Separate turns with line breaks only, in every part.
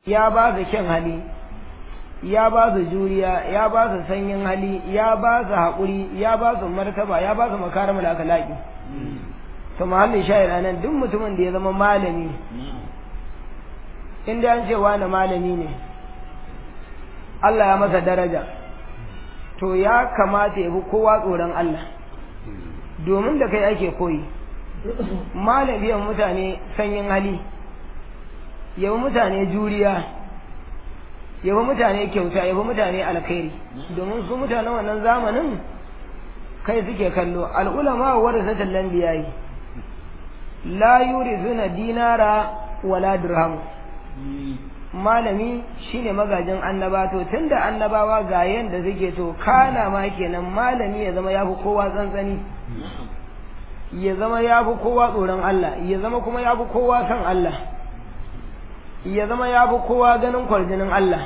ya ba su kyan hali ya ba su juriya ya ba su sanyin hali ya ba su haƙuri ya ba su martaba ya ba su makaramul akhlaqi to mahallin shayar anan duk mutumin da ya zama malami inda an ce wani malami ne Allah ya masa daraja to ya kamata ya bi kowa tsoron Allah domin da kai ake koyi malamiyan mutane sanyin hali yabi mutane juriya yabi mutane kyauta yabi mutane alkhairi domin su mutanen wannan zamanin kai suke kallo al'ulama warasatul anbiya'i la yurizuna dinara wala dirham malami shine magajin annaba to tunda annabawa ga yanda suke to kana ma kenan malami ya zama yafi kowa tsantsani ya zama yafi kowa tsoron Allah ya zama kuma yafi kowa san Allah ya zama yafi kowa ganin kwarjinin Allah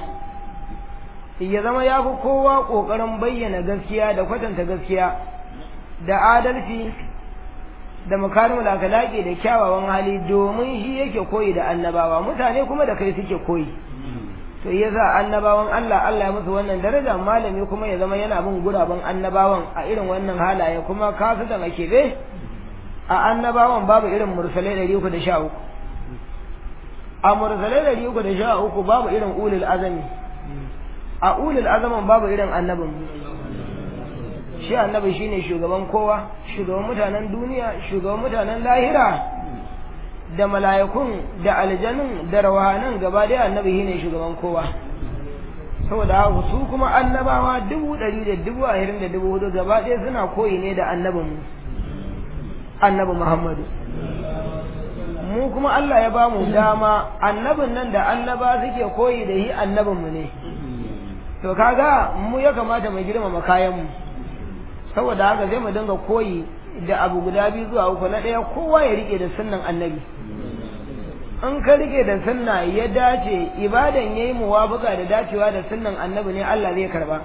ya zama yafi kowa kokarin bayyana gaskiya da kwatanta gaskiya da adalci da makarimul akhlaqi da kyawawan hali domin shi yake koyi da annabawa mutane kuma da kai suke koyi to yasa annabawan Allah Allah ya musu wannan daraja malami kuma ya zama yana bin guraben annabawan a irin wannan halaye kuma kasu da makebe a annabawan babu irin mursalai 313 a mursalai 313 babu irin ulul azami a ulul azaman babu irin annabin shi annabi shine shugaban kowa shugaban mutanen duniya shugaban mutanen lahira da mala'ikun da aljanun da rawahanan gaba daya annabi shine shugaban kowa saboda haka su kuma annabawa dubu ɗari da dubu ashirin da dubu hudu gaba ɗaya suna koyi ne da annabin mu annabi muhammadu mu kuma Allah ya ba mu dama annabin nan da annaba suke koyi da shi annabin mu ne to kaga mu ya kamata mu girmama kayan mu saboda haka zai mu dinga koyi da abu guda biyu zuwa uku na ɗaya kowa ya rike da sunnan annabi in ka rike da sunna ya dace ibadan yayi muwafaqa da dacewa da sunnan annabi ne Allah zai karba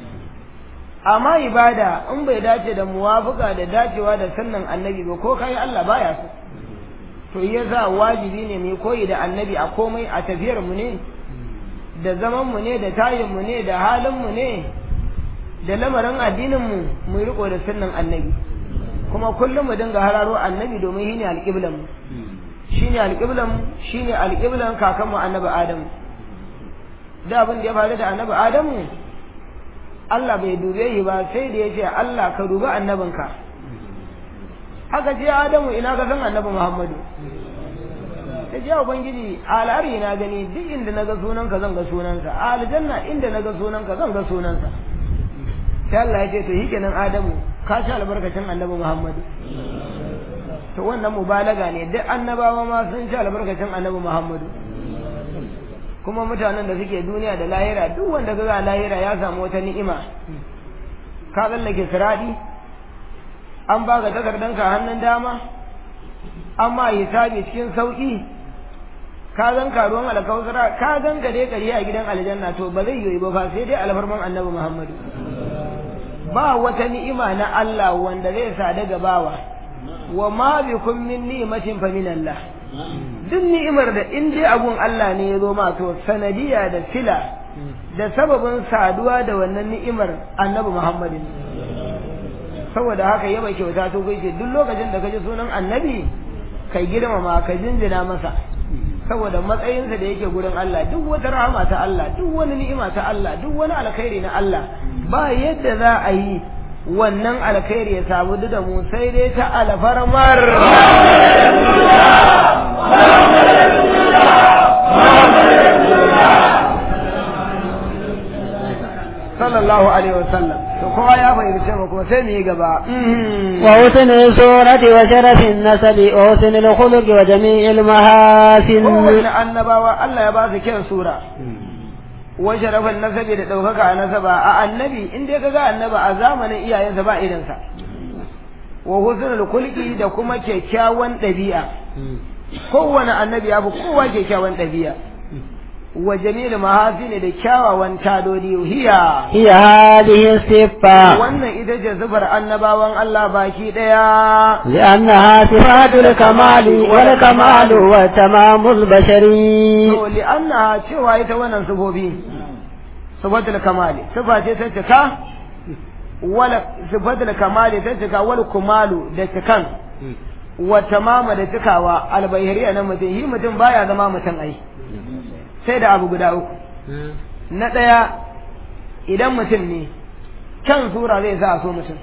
amma ibada in bai dace da muwafaqa da dacewa da sunnan annabi ba ko kai Allah baya so to yasa wajibi ne mu koyi da annabi a komai a tafiyar mu ne da zaman mu ne da tayin mu ne da halin mu ne da lamarin addininmu mu riko da sunnan annabi kuma kullum mu dinga hararo annabi domin shine alƙiblan mu shine alƙiblan mu shine alƙiblan kakan mu annabi adam da abin da ya faru da annabi adamu Allah bai dube shi ba sai da ya ce Allah ka dubi annabinka haka ce adamu ina ka san annabi muhammadu ta ce ubangiji a al'ari na gani duk inda na ga sunanka zan ga sunansa a aljanna inda na ga sunanka zan ga sunansa sai Allah ya ce to shi kenan Adamu ka sha albarkacin annabi Muhammadu to wannan mubalaga ne duk annabawa ma sun sha albarkacin annabi Muhammadu kuma mutanen da suke duniya da lahira duk wanda ga lahira ya samu wata ni'ima ka tsallake siradi an baka takardanka hannun dama an ma hisabi cikin sauki ka zan karuwan alkawsara ka zan ka dai kariya a gidan aljanna to ba zai yi ba fa sai dai alfarman annabi Muhammadu ba wata ni'ima na Allah wanda zai sa daga bawa wa ma bikum min ni'matin fa min Allah duk ni'imar da in dai abun Allah ne ya zo ma to sanadiya da sila da sababin saduwa da wannan ni'imar annabi Muhammad saboda haka yaba kyauta to kai duk lokacin da kaji sunan annabi kai girmama ka jinjina masa saboda matsayinsa da yake gurin Allah duk wata rahama ta Allah duk wani ni'ima ta Allah duk wani alkhairi na Allah ba yadda za a yi wannan alkhairi ya samu da mu sai dai ta alfarmar sallallahu alaihi wasallam to kowa ya fahimci mu kuma sai mu yi gaba
wa husnul surati wa sharafin nasabi wa husnul khuluqi wa jami'il mahasin
kowanne annabawa Allah ya ba su kyan sura wa sharafin nasabi da ɗaukaka a nasaba a annabi in dai kaga annaba a zamanin iyayensa ba irinsa wa husnul khuluqi da kuma kyakkyawan ɗabi'a kowane annabi ya fi kowa kyakkyawan ɗabi'a wa jamil mahasini da kyawawan tadodi hiya
هي هذه الصفة
wannan ita ce zubar annabawan Allah baki daya
لأنها صفات الكمال والكمال وتمام البشري
to li'anna cewa ita wannan sifofi sifatul kamali sifa ce ta cika wala sifatul kamali ta cika wal kumalu da cikan wa tamama da cikawa albayhariya na mutum shi mutum baya zama mutum ai sai da abu guda uku na ɗaya idan mutum ne kyan sura zai sa a so mutum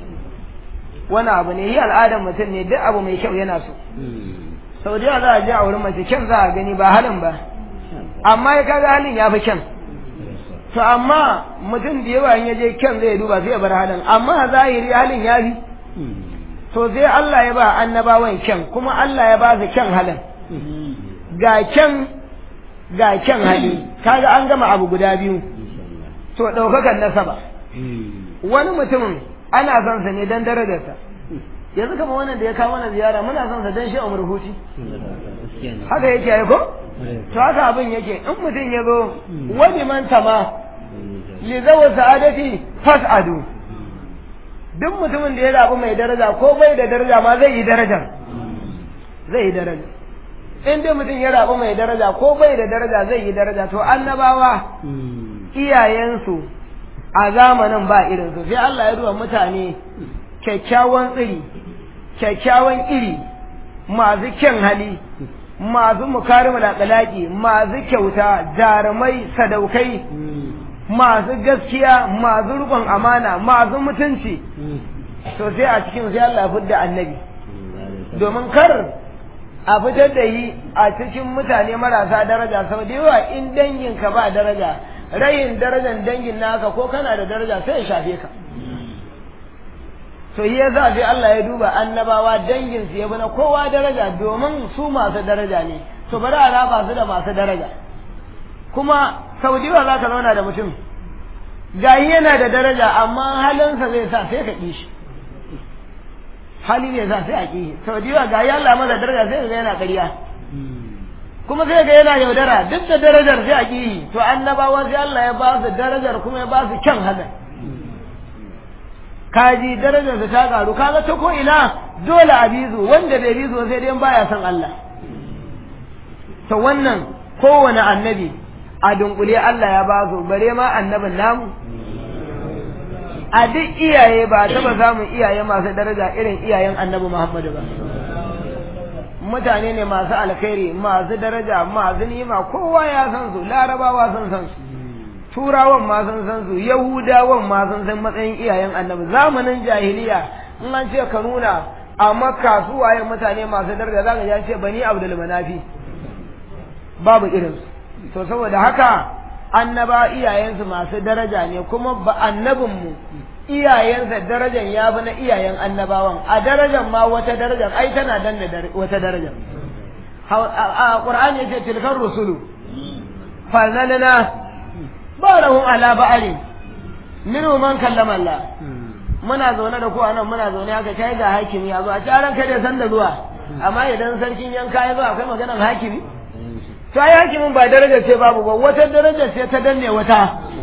wani abu ne yi al'adar mutum ne duk abu mai kyau yana so sau da yawa za a je a wurin mace kyan za a gani ba halin ba amma ya kaga halin ya fi kyan to amma mutum da yawa in ya je kyan zai duba sai ya bar halin amma zahiri halin ya fi to sai Allah ya ba annabawan kyan kuma Allah ya ba su kyan halin ga kyan ga kyan hali kaga an gama abu guda biyu to ɗaukakan nasaba wani mutumin ana son sa ne don darajarsa yanzu kama wannan da ya kawo mana ziyara muna son sa don shi a murhuti haka yake ya ko to haka abin yake in mutum ya zo wani man tama li zawa sa'adati fas'adu duk mutumin da ya rabu mai daraja ko bai da daraja ma zai yi darajar zai yi daraja in dai mutum ya rabu mai daraja ko bai da daraja zai yi daraja to annabawa iyayensu a zamanin ba irinsu sai Allah ya duba mutane kyakkyawan tsiri kyakkyawan iri masu kyan hali masu mukarimul akhlaqi masu kyauta jarumai sadaukai masu gaskiya masu rukun amana masu mutunci to sai a cikin sai Allah ya fidda annabi domin kar a fitar da yi a cikin mutane marasa daraja sau da yawa in danginka ba daraja rayin darajan dangin naka ko kana da daraja sai ya shafe ka to yi ya sai Allah ya duba annabawa dangin su ya na kowa daraja domin su masu daraja ne to bari a raba su da masu daraja kuma sau da yawa za ka zauna da mutum gayi yana da daraja amma halinsa zai sa sai ka ƙi shi hali ne sa sai a ƙi sau da yawa gayi Allah masa daraja sai ga yana ƙarya kuma sai ga yana yaudara duk da darajar sai a ƙi to annabawa sai Allah ya ba su darajar kuma ya ba su kyan halin kaji darajar ta karu kaga ta ko ina dole a bizu wanda bai bizu sai dai baya son Allah to wannan kowane annabi a dunkule Allah ya ba su bare ma annabin namu a duk iyaye ba taba samun iyaye masu daraja irin iyayen annabi Muhammadu ba mutane ne masu alkhairi masu daraja masu nima kowa ya san su larabawa sun san su turawan ma sun san su yahudawan ma sun san matsayin iyayen annabi zamanin jahiliya in an ce ka nuna a makka su waye mutane masu daraja zaka ji an ce bani abdul manafi babu irin to saboda haka annaba iyayensu masu daraja ne kuma ba annabinmu iyayensa darajan ya fi na iyayen annabawan a darajan ma wata darajan ai tana dan da wata darajan a qur'ani yace tilkar rusulu falnalna ba'rahum ala ba'ali minhu man kallama Allah muna zaune da ku anan muna zaune haka kai ga hakimi ya zo a taron kai da san da zuwa amma idan sarkin yanka ya zo akwai maganar hakimi to ai hakimin ba darajar ce babu ba wata darajar ce ta danne wata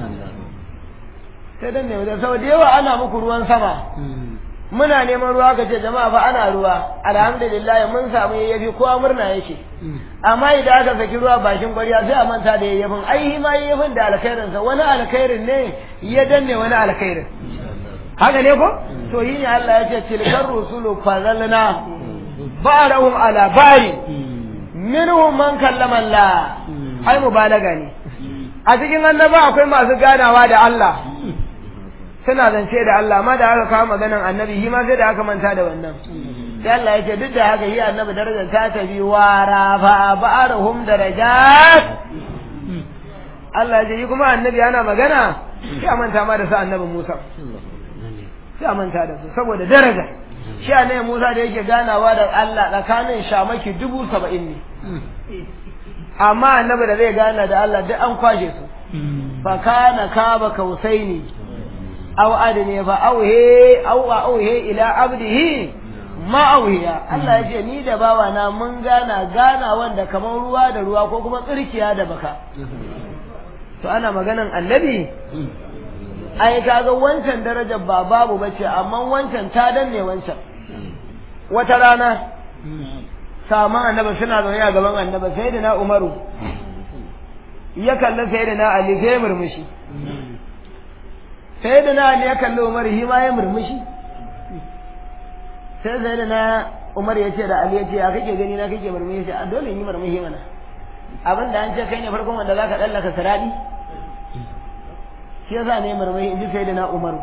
ta danne wata sau da yawa ana muku ruwan sama muna neman ruwa ka ce jama'a fa ana ruwa alhamdulillah mun samu yayyafi kowa murna yake amma idan aka saki ruwa bakin ƙwarya sai a manta da yayyafin ai ma yayyafin da alkhairin sa wani alkhairin ne ya danne wani alkhairin haka ne ko to yi ne Allah ya ce tilkar rusulu fazalna ba'rahum ala bari minhum man kallama Allah ai mubalaga ne a cikin annaba akwai masu ganawa da Allah suna zance da Allah amma da aka kawo maganan annabi shi ma sai da aka manta da wannan sai Allah ya ce duk da haka yi annabi darajar ta tafi wa rafa ba'arhum darajat Allah ya ce yi kuma annabi ana magana sai a manta ma da sa annabi Musa sai a manta da su saboda daraja shi annabi Musa da yake ganawa da Allah tsakanin shamaki dubu saba'in ne amma annabi da zai gana da Allah duk an kwashe su fa kana kaba kausaini aw adne fa auhe aw auhe ila abdihi ma'auhiya Allah ya ce ni da bawa na mun gana gana wanda kamar ruwa da ruwa ko kuma tsirkiya da baka to ana maganan annabi ai kaga wancan darajar ba babu bace amma wancan ta danne wancan wata rana sama annabi suna zaune a gaban annabi sai da na umaru ya kalli sai da na ali sai murmushi sai da na ali ya kalli umaru shi ma ya murmushi sai sai da na umar ya ce da ali ya ce ya kake gani na kake murmushi a dole yi murmushi mana abin da an ce kai ne farkon wanda za ka ɗallaka siradi shi yasa ne murmushi in ji sai da na umaru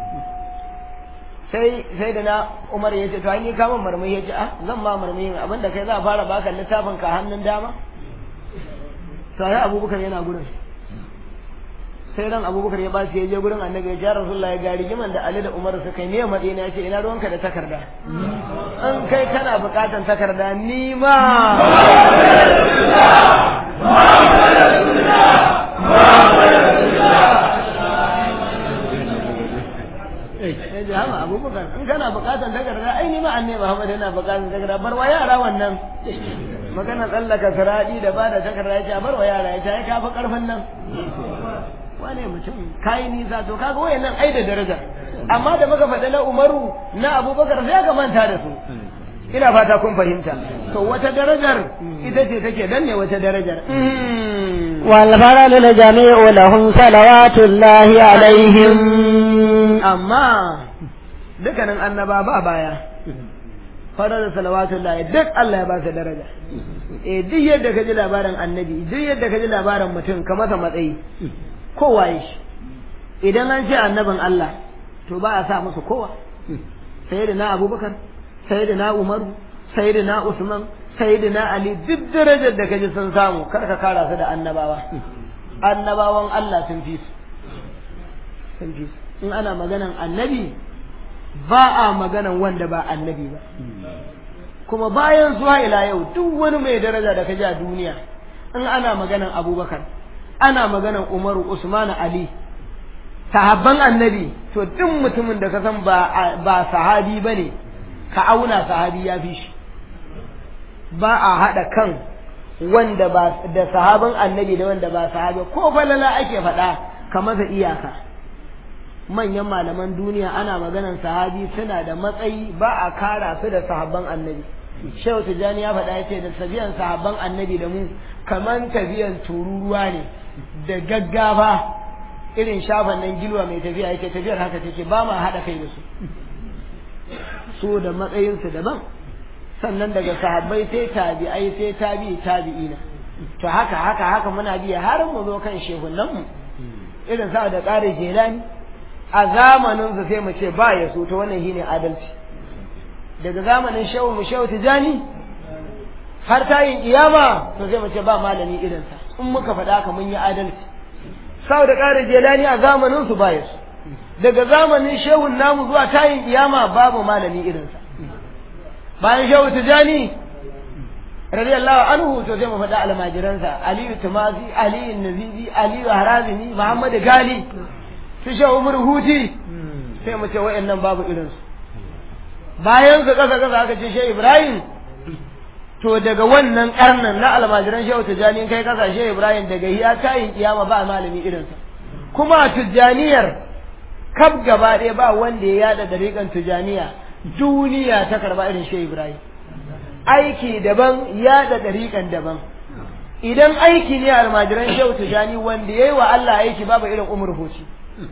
sai sai da na umar ya ce to an yi kama murmushi ya ce ah zan ma murmushi abin da kai za a fara baka littafin ka hannun dama to ai abubakar yana gurin sai ran abubakar ya bashi ya je gurin annabi ya ce rasulullahi ga rigiman da ali da umar suka yi ne madina ya ce ina ruwanka da takarda an kai kana bukatan takarda ni ma ya ji hama abubakar in kana bukatan takarda ai ni ma annabi muhammad yana bukatan takarda bar wa yara wannan magana tsallaka siradi da ba da takarda ya ce bar wa yara ya ce ai kafa karfin nan wane mutum kayi nisa to kaga wayannan ai da daraja amma da muka faɗa na umaru na abubakar sai ka manta da su ina fata kun fahimta to wata darajar ita ce take danne wata darajar
والفرل الجميع لهم صلوات الله عليهم
amma dukkanin annaba ba baya farar salawatullahi duk Allah ya ba su daraja eh duk yadda ka ji labarin annabi duk yadda ka ji labarin mutum ka masa matsayi kowa ya shi idan an ce annabin Allah to ba a sa musu kowa sai da na abubakar sai da na umaru sai da na usman sai da na ali duk darajar da kaji sun samu kar ka kara su da annabawa annabawan Allah sun fi su sun fi su in ana maganan annabi ba a maganan wanda ba annabi ba kuma bayan zuwa ila yau duk wani mai daraja da kaji a duniya in ana maganan abubakar ana maganan umaru usman ali sahabban annabi to duk mutumin da ka san ba ba sahabi bane ka auna sahabi ya fi shi ba a haɗa kan wanda ba da sahabin annabi da wanda ba sahabi ko falala ake faɗa ka masa iyaka manyan malaman duniya ana maganan sahabi suna da matsayi ba a kara su da sahabban annabi shehu tijjani ya faɗa yace da tafiyan sahabban annabi da mu kaman tafiyan tururuwa ne da gaggafa irin shafan nan gilwa mai tafiya yake tafiyar haka take ba ma haɗa kai da su so da matsayinsu daban sannan daga sahabbai sai tabi'ai sai tabi'i tabi'ina to haka haka haka muna biya har mu zo kan shehunan mu irin sa da ƙari jelani a zamanin su sai mu ce ba ya so to wannan shine adalci daga zamanin shehu mu shehu tijani har tayin kiyama to sai mu ce ba malami irin sa in muka faɗa haka mun yi adalci sau da ƙari jelani a zamanin su ba ya so daga zamanin shehun namu zuwa tayin kiyama babu malami irin sa bayan shehu tijani radiyallahu anhu to zai mu faɗa almajiransa aliyu tumazi aliyu nazizi aliyu harazimi muhammad gali su shehu umar huti sai mu ce wa'annan babu irinsu bayan su kasa kasa aka ce shehu ibrahim to daga wannan karnan na almajiran shehu tijani kai kasa shehu ibrahim daga hiya tayin kiyama ba malami irinsa kuma tijjaniyar kaf gaba ɗaya ba wanda ya yada dariƙan tijjaniya duniya ta karba irin shehu ibrahim aiki daban ya da ɗariƙan daban idan aiki ne almajiran shehu tijani wanda ya yi wa Allah aiki babu irin umar hoci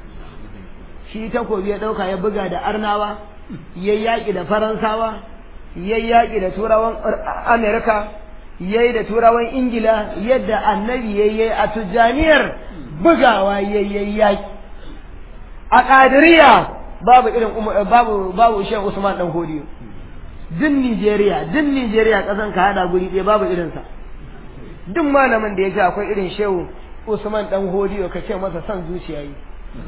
shi takobi ya ɗauka ya buga da arnawa ya yaƙi da faransawa ya yaƙi da turawan amerika ya yi da turawan ingila yadda annabi ya yi a tijjaniyar bugawa ya yi yaƙi a ƙadiriya babu irin babu babu shehu usman dan hodiyo din Nigeria din Nigeria kasan ka hada guri ɗaya babu irinsa duk malamin da ya ce akwai irin shehu Usman dan Hodiyo ka ce masa son zuciya yi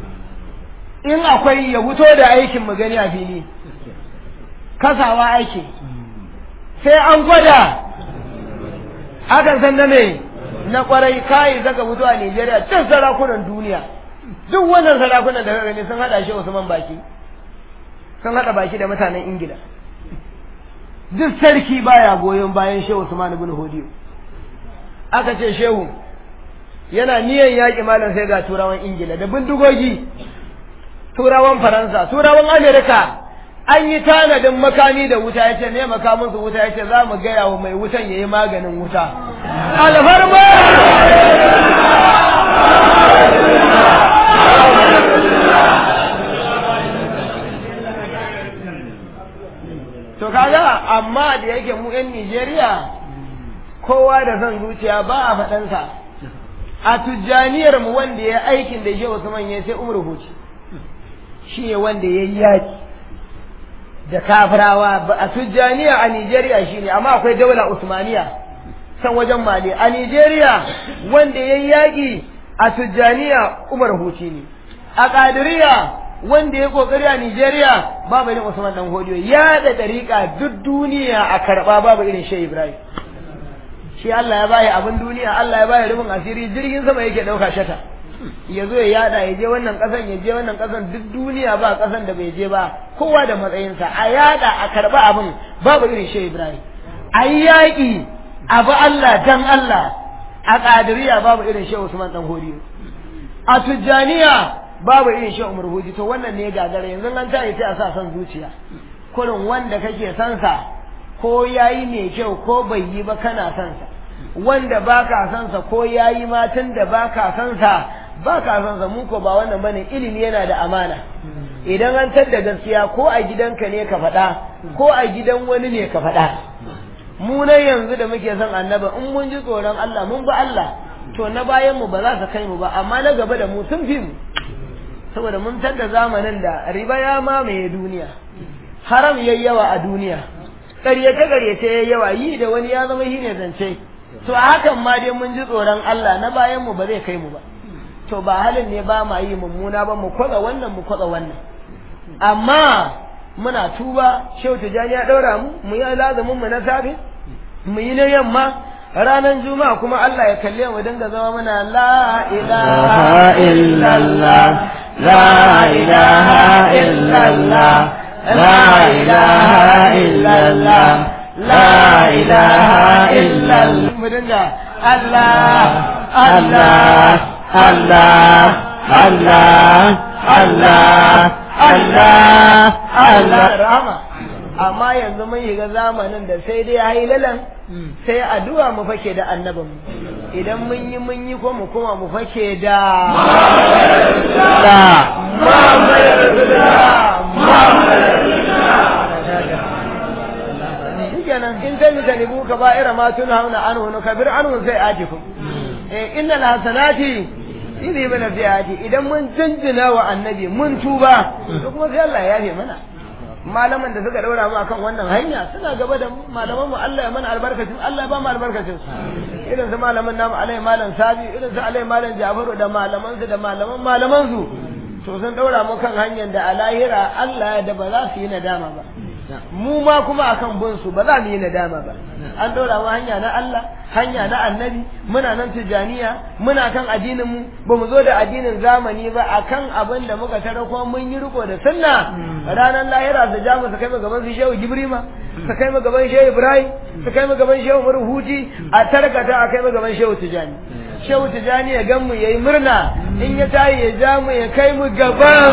in akwai ya fito da aikin mu gani a fili kasawa aiki sai an gwada hakan san na me na kwarai kai zaka fito a Nigeria duk sarakunan duniya duk wannan sarakunan da ka gani sun hada shi Usman baki sun hada baki da mutanen Ingila duk sarki baya goyon bayan shehu Usman ibn Hodiyo aka ce shehu yana niyan yaƙi malam sai ga turawan Ingila da bindigogi turawan Faransa turawan Amerika an yi tanadin makami da wuta ya ce ne makamin su wuta ya ce za mu gaya wa mai wutan ya yi maganin wuta alfarma to kaga amma da yake mu 'yan Nijeriya kowa da son zuciya ba a faɗansa a tujjaniyar mu wanda ya aikin da Shehu Usman ya sai Umar Huci shi ne wanda ya yi yaki da kafirawa a tujjaniya a Nijeriya shi ne amma akwai daula Usmaniya san wajen Mali a Nijeriya wanda ya yi yaƙi a tujjaniya Umar Huci ne a Qadiriyya wanda ya kokari a Nijeriya babu irin Usman dan Hodiyo ya da dariƙa duk duniya a karɓa babu irin Shehu Ibrahim shi Allah ya bayi abin duniya Allah ya bayi rubin asiri jirgin sama yake ɗauka shata ya zo ya yada ya je wannan ƙasan ya je wannan ƙasan duk duniya ba ƙasan da bai je ba kowa da matsayinsa a yada a karɓa abin babu irin Shehu Ibrahim a yi yaƙi abu Allah dan Allah a ƙadiriya babu irin Shehu Usman dan Hodiyo a Tijjaniya babu irin shi umar huji to wannan ne gagara yanzu an ta sai a sa son zuciya kurin wanda kake son sa ko yayi mai kyau ko bai yi ba kana son sa wanda baka son sa ko yayi ma tun da baka son sa baka son sa mu ko ba wannan bane ilimi yana da amana idan an tadda gaskiya ko a gidanka ne ka faɗa ko a gidan wani ne ka faɗa mu nan yanzu da muke son annaba in mun ji tsoron Allah mun bi Allah to na bayan mu ba za su kai mu ba amma na gaba da mu sun fi mu saboda mun tadda zamanin da riba ya mamaye duniya haram yayi yawa a duniya ƙaryace ƙaryace yayi yawa yi da wani ya zama shine zance to a hakan ma dai mun ji tsoron Allah na bayan mu ba zai kai mu ba to ba halin ne ba ma yi mummuna ba mu kwaza wannan mu kwaza wannan amma muna tuba shehu tijani ya ɗaura mu mu yi lazumin mu na safe mu yi na yamma ranar juma'a kuma Allah ya kalle mu dinga zama muna la ilaha illallah la ilaha illallah la ilaha illallah la ilaha illallah mu dinga Allah Allah Allah Allah Allah Allah Allah rahama amma yanzu mun shiga zamanin da sai dai hailalan sai addu'a mu fake da annabinmu idan mun yi mun yi ko mu kuma mu fake da shikenan in sai mu tanibu ka ba'ira ma tun hauna anhu nu kabir anhu sai ajikum eh innal hasanati idi bana fiati idan mun jinjina wa annabi mun tuba to kuma sai Allah ya yafe mana malaman da suka daura mu akan wannan hanya suna gaba da malaman mu Allah ya mana albarkacin Allah ya ba mu albarkacin irin su malaman namu alai malam sabi irin su alai malam jafaru da malaman su da malaman malaman su to sun daura mu kan hanyar da a lahira Allah da ba za su yi nadama ba mu ma kuma akan bin su ba za mu yi nadama ba an daura mu hanya na Allah hanya na annabi muna nan tijaniya muna kan addinin mu ba mu zo da addinin zamani ba akan abin da muka tara kuma mun yi riko da sunna ranar lahira su ja mu su kai mu gaban su shehu jibrima su kai mu gaban shehu ibrahim su kai mu gaban shehu murhuti a tarkata a kai mu gaban shehu tijani shehu tijani ya gan mu yayi murna in ya tayi ya ja mu ya kai mu gaban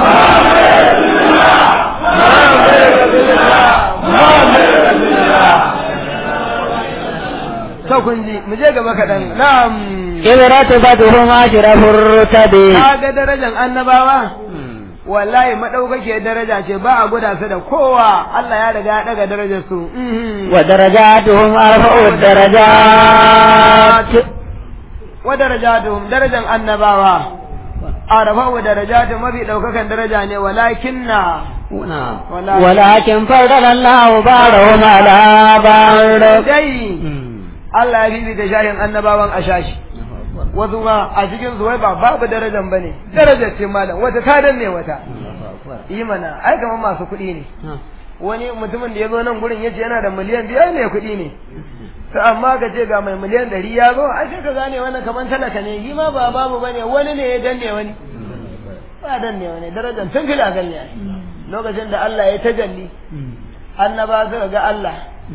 kun ji mu je gaba kaɗan na'am
kibratu fatuhum ashrafur rutabi
kaga darajar annabawa wallahi madaukake daraja ce ba a guda su da kowa Allah ya riga ya daga darajar su
wa darajatuhum arfa'u darajat
wa darajatuhum darajan annabawa arfa'u darajatu mafi daukakan daraja ne walakinna
ولكن فضل الله بعضهم على بعض
dai Allah ya bibita shahin annabawan a shashi wasu ma a cikin su wai ba babu darajan bane darajar ce malam wata ta danne wata yi mana ai kamar masu kuɗi ne wani mutumin da ya zo nan gurin yace yana da miliyan biyar ne kuɗi ne to amma ka ce ga mai miliyan ɗari ya zo ai sai ka gane wannan kamar talaka ne shi ma ba babu bane wani ne ya danne wani ba danne wani darajar tun fila ganye lokacin da Allah ya tajalli annaba suka ga Allah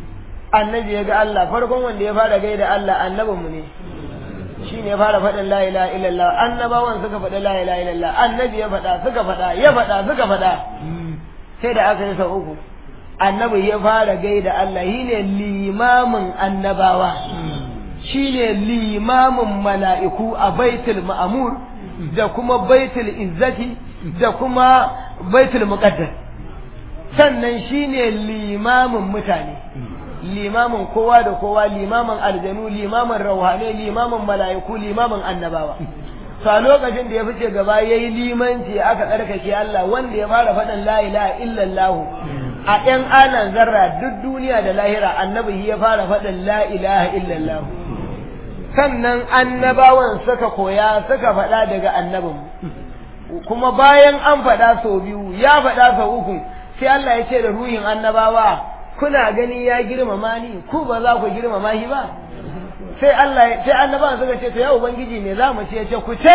annabi ya ga Allah farkon wanda ya fara gaida Allah annabinmu ne shi ne fara faɗin la ilaha illallah annabawan suka faɗi la ilaha illallah annabi ya faɗa suka faɗa ya faɗa suka faɗa sai da aka yi sau uku annabi ya fara gaida Allah shi ne limamin annabawa shi ne limamin mala'iku a baitul ma'amur da kuma baitul izzati da kuma baitul muqaddas sannan shi ne limamin mutane limamin kowa da kowa limamin aljanu limamin rauhane limamin mala'iku limamin annabawa to a lokacin da ya fice gaba yayi limanci aka tsarkake Allah wanda ya fara faɗin la ilaha illallah a ɗan anan zarra duk duniya da lahira annabi ya fara faɗin la ilaha illallah sannan annabawan suka koya suka faɗa daga annabin kuma bayan an faɗa sau biyu ya faɗa sau uku sai Allah ya ce da ruhin annabawa kuna gani ya girmama ni ku ba za ku girmama shi ba sai Allah sai annabawan suka ce to ya ubangiji me za mu ce ya ce ku ce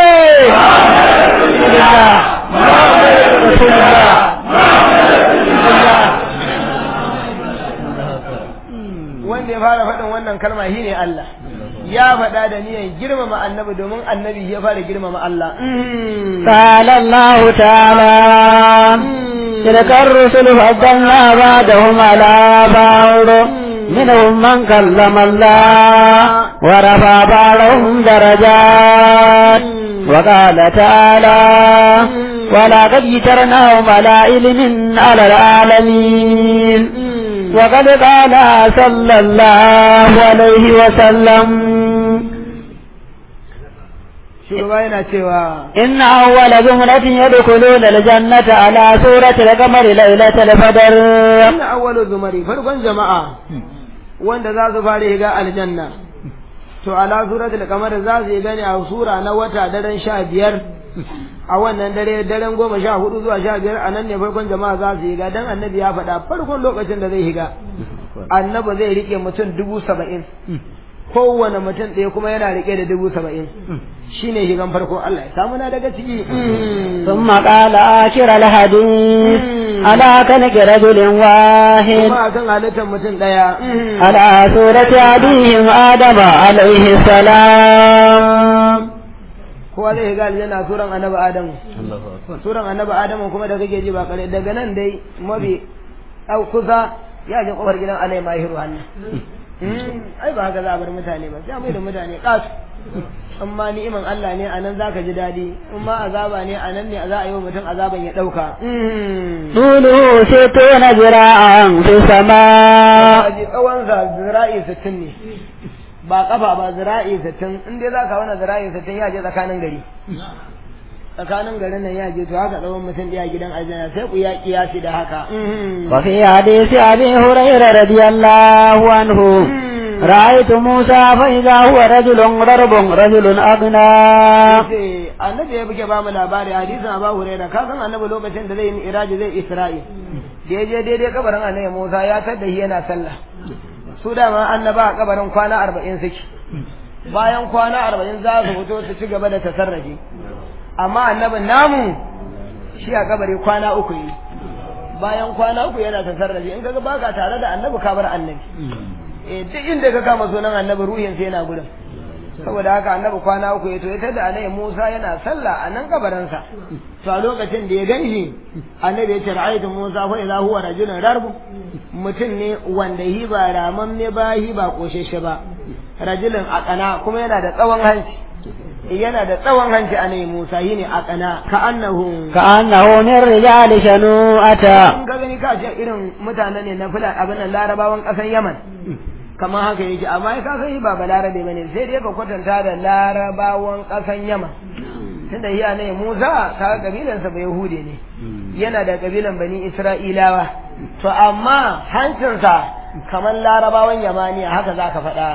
wanda ya fara faɗin wannan kalma shi ne Allah ya faɗa da niyan girmama annabi domin annabi ya fara girmama Allah
قال الله تعالى تلك الرسل فضلنا بعدهم على بعض منهم من كلم الله ورفع بعضهم درجات وقال تعالى ولقد جترناهم على علم على العالمين وقد قال صلى الله عليه وسلم
shugaba yana cewa
إن أول زمرة يدخلون الجنة على سورة القمر ليلة البدر
inna awwalu zumari farkon jama'a wanda za su fara shiga aljanna to ala suratul qamar za su yi gani a sura na wata daren sha biyar a wannan dare daren goma sha hudu zuwa sha biyar a nan ne farkon jama'a za su higa dan annabi ya faɗa farkon lokacin da zai higa annabi zai rike mutum dubu saba'in kowane mutum ɗaya kuma yana rike da dubu saba'in shine higan farko Allah ya samu na daga ciki
ثم قال آخر الحديث على كنك رجل واحد
kuma akan halittar mutum ɗaya
على سورة أبيهم آدم عليه السلام
kowa zai higa aljanna suran annabi adamu suran annabi adamu kuma da kake ji ba kare daga nan dai mabi au kusa ya je kofar gidan alai mahiru hannu ai ba haka za a bar mutane ba sai a mai da mutane kasu amma ni'iman Allah ne a nan za ka ji daɗi in ma azaba ne a nan ne za a yi wa mutum azaban ya ɗauka
طوله ستون ذراعا في السماء
a ji tsawonsa zira'i sittin ne ba kafa ba zira'i sittin in dai za ka wani zira'i sittin ya je tsakanin gari tsakanin garin nan ya je to haka tsawon mutum ɗaya gidan aljanna sai ku ya kiyasi da haka
وفي حديث أبي هريرة رضي الله عنه رأيت موسى فإذا هو رجل ضرب رجل أغنى
ce annabi ya buge ba mu labari hadisin Abu Hurairah ka san annabi lokacin da zai yi iraji zai Isra'i da ya je daidai kabarin annabi Musa ya tada shi yana sallah su dama annaba a kabarin kwana arba'in suke bayan kwana arba'in za su fito su ci gaba da tasarrafi amma annabin namu shi a kabari kwana uku yi bayan kwana uku yana tasarrafi in kaga baka tare da annabi ka bar annabi eh duk inda ka kama sunan annabi ruhin sai yana gurin saboda haka annabi kwana uku ya to ya tada annabi Musa yana sallah a nan kabarinsa to a lokacin da ya ganshi annabi ya ce ra'aytu Musa fa idza huwa rajulun darbu mutum ne wanda hi ba raman ne ba hi ba kosheshe ba rajulun akana kuma yana da tsawon hanci yana da tsawon hanci annabi Musa yi ne akana ka annahu
كأنه من رجال شنوءة
in ka gani ka ce irin mutane ne na fula abin nan larabawan ƙasar Yaman kamar haka yake amma ya kasan shi ba balarabe bane sai dai ka kwatanta da larabawan ƙasan Yaman tunda iya ne Musa ka kabilan sa ba Yahude ne yana da kabilan bani Isra'ilawa to amma hancinsa kamar larabawan Yamaniya haka zaka faɗa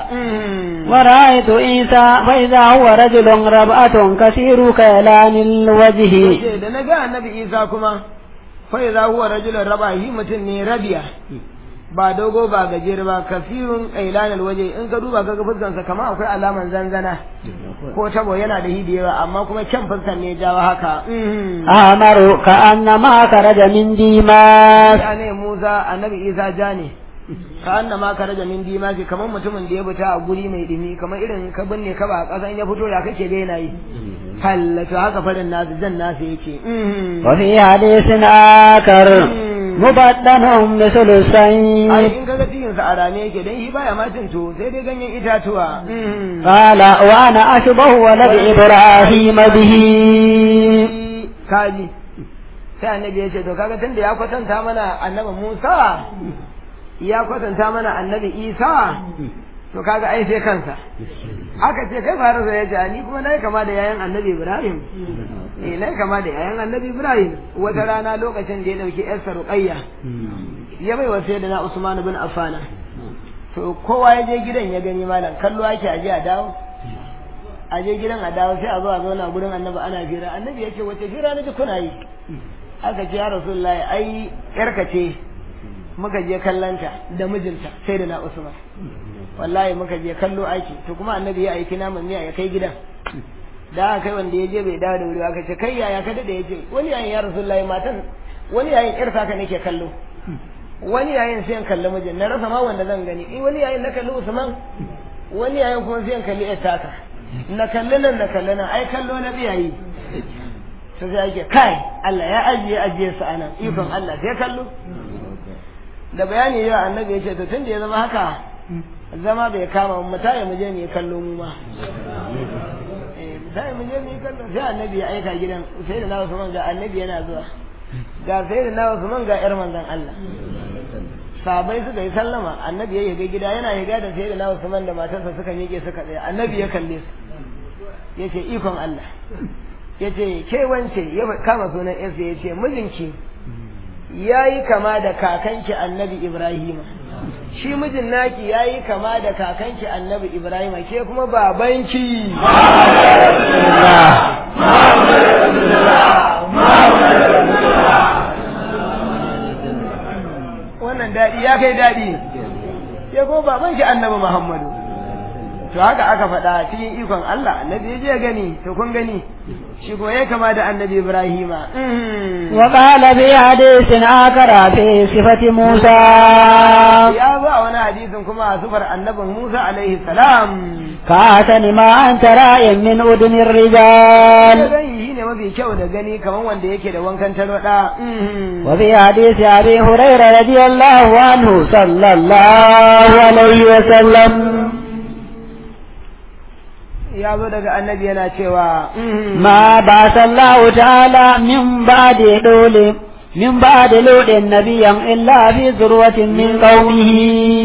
ورأيت عيسى فإذا هو رجل ربعة كثير كيلان الوجه
ce da na ga annabi Isa kuma fa idza huwa rajulun rabahi mutum ne rabiya ba dogo ba gajere ba kafirun ailanal waje in ka duba kaga fuskansa kamar akwai alaman zanzana ko tabo yana da hidiyewa amma kuma kyan fuskan ne jawo haka
أحمر كأنما خرج من ديماس
ya ne Musa annabi Isa ja ne ka anna ma ka raja min dimaki kamar mutumin da ya fita a guri mai dumi kamar irin ka binne ka ba a ƙasa in ya fito ya kake ga yana yi hallatu haka farin nasu jan nasu yake
وفي حديث آخر مبدن مثل
ai
السيد
in kaga cikin sa a rame yake dan shi baya ma cin tuwo sai dai ganyen itatuwa
قال وأنا أشبه ولد إبراهيم به
kaji sai annabi ya ce to kaga tunda ya kwatanta mana annabi Musa ya kwatanta mana annabi Isa to kaga ai sai kansa aka ce kai fara sai ya ce ni kuma nayi kama da yayan annabi Ibrahim eh nayi kama da yayan annabi Ibrahim wata rana lokacin da ya dauki yarsa Ruqayya ya bai wa sayyidina Usman bin Affan to kowa ya je gidan ya gani malam kallo ake aje a dawo a je gidan a dawo sai a zo a zauna gurin annabi ana fira annabi ya ce wace fira na ji kuna yi aka ce ya rasulullahi ai yarka ce muka je kallanta da mijinta sai da na usman wallahi muka je kallo aiki to kuma annabi ya aiki naman miya ya kai gidan da aka kai wanda ya je bai dawo da wuri ba, aka ce kai yaya ka dade ya ce wani yayin ya rasulullahi matan wani yayin yar ka nake kallo wani yayin sai in kalli mijin na rasa ma wanda zan gani in wani yayin na kalli usman wani yayin kuma sai in kalli yar taka na kalli nan na kalli nan ai kallo na biyayi sai sai ake kai Allah ya ajiye ajiye su anan ikon Allah sai kallo da bayani yau annabi ya ce to tun da ya zama haka zama bai kama mu tayi mu je mu yi kallo mu ma eh mu tayi mu je mu yi kallo sai annabi ya aika gidan sai da na Usman ga annabi yana zuwa ga sai da na Usman ga yar manzon Allah sabai suka yi sallama annabi ya yiga gida yana yiga da sai da na Usman da matarsa suka miƙe suka tsaya annabi ya kalle su yace ikon Allah yace ke wance ya kama sunan yarsa yace mijinki yayi kama da kakanki annabi Ibrahim shi mijin naki yayi kama da kakanki annabi Ibrahim ke kuma babanki wannan daɗi ya kai daɗi ya kuma babanki annabi Muhammadu to haka aka faɗa cikin ikon Allah annabi ya je gani to kun gani shi ko ya kama da annabi Ibrahima
وقال في حديث آخر في صفة موسى
ya zo a wani hadisin kuma a sufar annabin Musa alaihi salam
كأحسن ما أنت رأي من أذن الرجال
zan yi ne mafi kyau da gani kamar wanda yake da wankan tarwaɗa
وفي حديث أبي هريرة رضي الله عنه صلى الله عليه وسلم
ya zo daga annabi yana cewa
ما بعث الله تعالى من بعد دول من بعد لود نبيا إلا في ذروة من قومه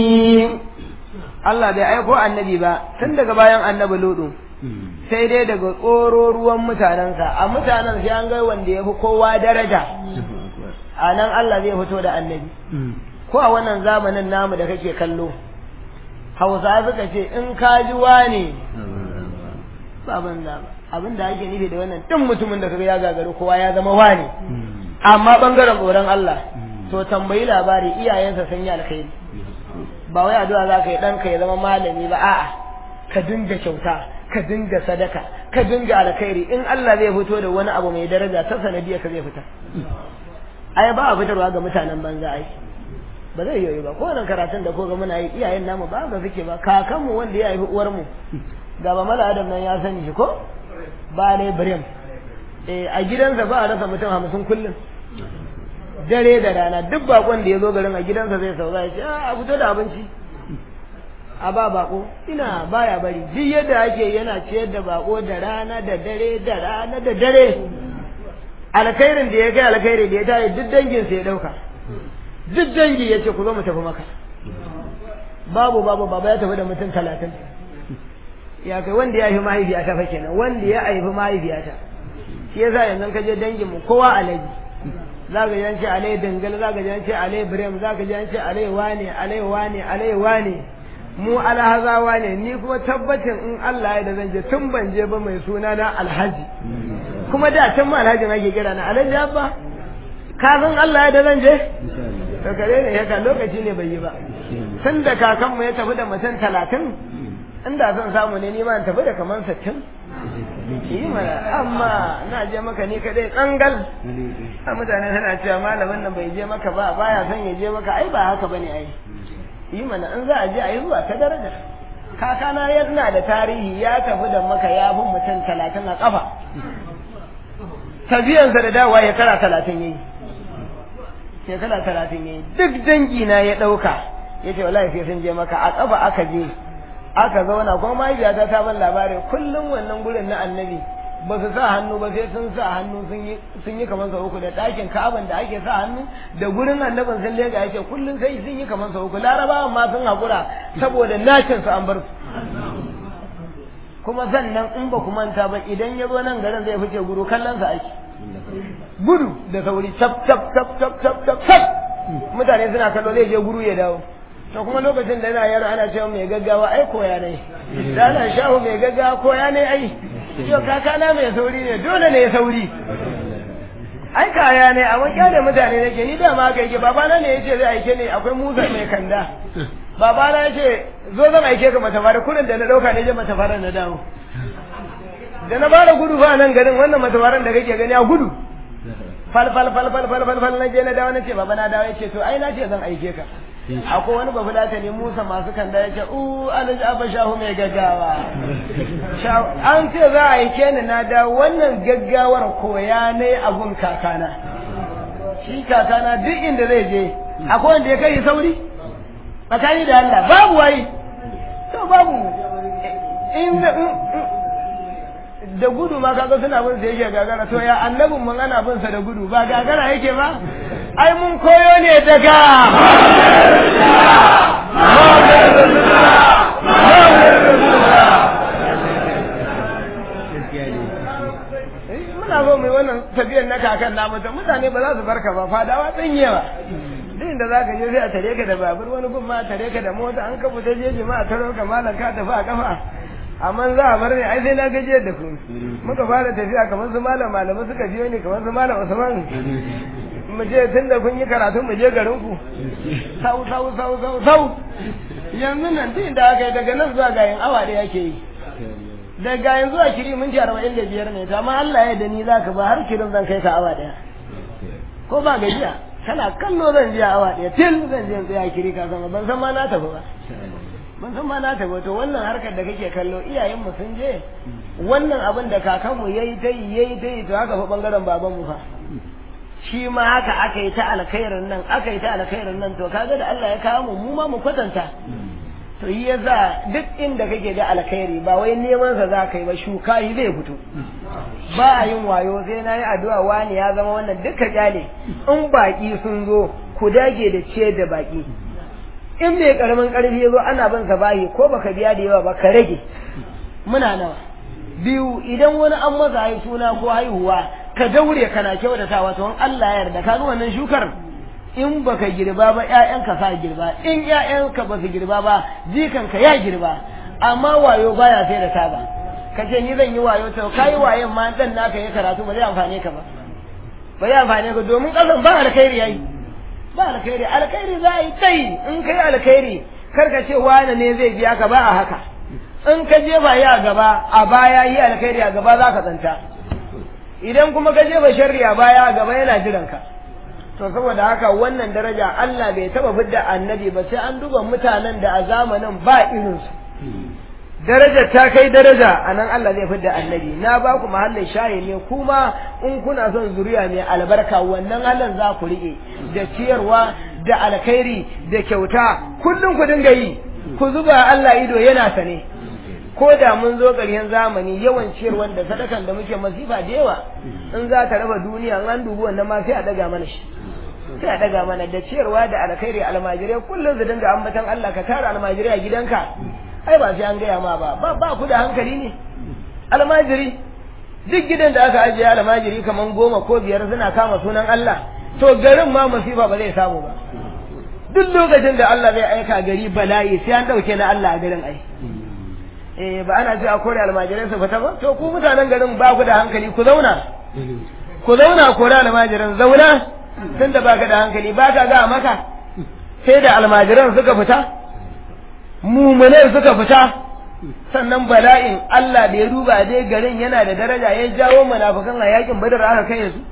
Allah bai aiko annabi ba tun daga bayan annabi Ludu sai dai daga tsoro ruwan mutanensa a mutanen sai an ga wanda ya fi kowa daraja a nan Allah zai fito da annabi ko a wannan zamanin namu da kake kallo hausa suka ce in ka ji wane ba banza ba abin da ake nufi da wannan duk mutumin da kaga ya gagaru kowa ya zama wane amma bangaren tsoron Allah to tambayi labari iyayensa sun yi alkhairi ba wai addu'a za ka yi ɗanka ya zama malami ba a'a ka dinga kyauta ka dinga sadaka ka dinga alkhairi in Allah zai fito da wani abu mai daraja ta sanadiyar ka zai fita ai ba a fitarwa ga mutanen banza ai ba zai yoyi ba kowane karatun da ko ga muna yi iyayen namu ba ga suke ba kakanmu wanda ya haifi uwar mu ga ba mala adam nan ya sani shi ko ba ne birim eh a gidansa ba a rasa mutum hamsin kullum dare da rana duk bakon da ya zo garin a gidansa zai sauka ya ce a fito da abinci a ba bako ina baya bari duk yadda ake yana ciyar da bako da rana da dare da rana da dare alkhairin da ya kai alkhairi da ya tare duk danginsa ya dauka duk dangi ya ce ku zo mu tafi maka babu babu baba ya tafi da mutum talatin ya kai wanda ya haifi mahaifiyata fa kenan wanda ya haifi mahaifiyata shi yasa yanzu ka je dangin mu kowa alaji za ka ji an ce alai dangal za ka ji an ce alai birem za ka ji an ce alai wane alai wane alai wane mu alhazawa ne ni kuma tabbacin in Allah ya da zan je tun ban je ba mai suna na alhaji kuma da can ma alhajin ake kira na alhaji abba ka san Allah ya da zan je to kare ne haka lokaci ne bai yi ba tun da kakanmu ya tafi da mutum talatin inda zan samu ne ni ma in tafi da kaman sittin yi mana amma na je maka ni kadai kangal a mutane suna cewa malamin nan bai je maka ba baya son ya je maka ai ba haka bane ai yi mana in za a je a yi zuwa ta daraja kakana yana da tarihi ya tafi da maka ya fi mutum talatin a kafa tafiyansa da dawa ya kara talatin yayi shekara talatin yayi duk dangi na ya ɗauka ya ce wallahi sai sun je maka a kafa aka je aka zauna kuma mahaifiyata ta ban labarin kullum wannan gurin na annabi ba su sa hannu ba sai sun sa hannu sun yi kamar sa uku da ɗakin ka'aban da ake sa hannu da gurin annabin sun lega yake kullum sai sun yi kamar sa uku larabawan ma sun haƙura saboda nacin su an bar su kuma sannan in ba ku manta ba idan ya zo nan garin zai fice guru kallon sa ake gudu da sauri cap cap cap cap cap cap cap mutane suna kallo zai je guru ya dawo to kuma lokacin da yana yaro ana cewa mai gaggawa ai koya ne da ana shahu mai gaggawa koya ne ai yau kakana mai sauri ne dole ne ya sauri ai kaya ne a wakiya da mutane nake ni da ma aka yake babana ne yace zai aike ne akwai musa mai kanda babana yace zo zan aike ka mata fara kurin da na dauka ne je mata fara na dawo da na fara gudu fa nan garin wannan mata faran da kake gani a gudu fal fal fal fal fal fal fal na je na dawo nace baba na dawo yace to ai na ce zan aike ka akwai wani babu lata ne Musa masu kanda yace u alhaji abba shahu mai gaggawa an ce za a aike ni na dawo wannan gaggawar koya ne abun kakana shi kakana duk inda zai je akwai wanda ya kai sauri tsakani da Allah babu wai to babu in da gudu ma kaga suna bin sa yake gagara to ya annabin mun ana bin sa da gudu ba gagara yake ba ai mun koyo ne daga muna zo mai wannan tafiyar na kakan namu ta mutane ba za su barka ba fadawa tsinyewa duk inda za ka je sai a tare ka da babur wani gun ma a tare ka da mota an ka fita jeji ma a taro ka malam ka tafi a kafa amma za a bar ne ai sai na gajiyar da ku muka fara tafiya kamar su malam malamai suka biyo ni kamar su malam usman mu je tun da kun yi karatu mu je garin ku sau sau sau sau sau yanzu nan duk inda aka yi daga nan zuwa gayin awa da yake yi daga yanzu a kiri minti arba'in da biyar ne amma Allah ya da ni za ka ba har kirin zan kai ka awa daya ko ba gajiya kana kallo zan je awa daya til zan je tsaya kiri ka sama ban san ma na tafi ba ban san ma na tafi to wannan harkar da kake kallo iyayen mu sun je wannan abin da kakanmu yayi ta yi yayi ta yi to haka fa bangaren baban mu fa shi ma haka aka yi ta alkhairin nan aka yi ta alkhairin nan to kaga da Allah ya kawo mu mu ma mu kwatanta to yi yasa duk inda kake da alkhairi ba wai neman sa za ka yi ba shuka shi zai fito ba a yin wayo sai na yi addu'a wani ya zama wannan duka kyale in baki sun zo ku dage da ciyar da baki in mai karamin karfi ya zo ana bin sa bayi ko baka biya da yawa ba ka rage muna nawa biyu idan wani an masa haihu suna ko haihuwa ka daure kana kyautatawa to Allah ya yarda ka ga wannan shukar in baka girba ba ƴaƴanka sa girba in ƴaƴanka ba su girba ba jikanka ya girba amma wayo baya sai da saba ka ce ni zan yi wayo to kai wayen ma dan naka ya karatu ba zai amfane ka ba ba zai amfane ka domin kasan ba alkhairi yayi ba alkhairi alkhairi za a yi tai in kai alkhairi kar ka ce wani ne zai biya ka ba a haka in ka je ba ya gaba a baya yi alkhairi a gaba za ka tsanta idan kuma ka je ba sharri a baya a gaba yana jiran ka to saboda haka wannan daraja Allah bai taba fidda annabi ba sai an duba mutanen da a zamanin ba irinsu daraja ta kai daraja a nan Allah zai fidda annabi na ba ku mahallin shayi ne kuma in kuna son zuriya mai albarka wannan Allah za ku riƙe da ciyarwa da alkhairi da kyauta kullum ku dinga yi ku zuba Allah ido yana sane ko da mun zo ƙarshen zamani yawan ciyarwar da sadakan da muke masifa da yawa in za ta raba duniya an dubi wannan ma sai a daga mana shi sai a daga mana da ciyarwa da alkhairi almajirai kullum su dinga ambatan Allah ka tara almajirai a gidanka ai ba sai an gaya ma ba ba ba ku da hankali ne almajiri duk gidan da aka ajiye almajiri kaman goma ko biyar suna kama sunan Allah to garin ma masifa ba zai samu ba duk lokacin da Allah zai aika gari bala'i sai an dauke na Allah a garin ai eh ba ana ce a kore almajirai su fita ba to ku mutanen garin ba ku da hankali ku zauna ku zauna kore almajiran zauna tun da baka da hankali ba ka ga maka sai da almajiran suka fita mumunan suka fita sannan bala'in Allah da ya duba dai garin yana da daraja ya jawo munafikan a yakin badar aka kai su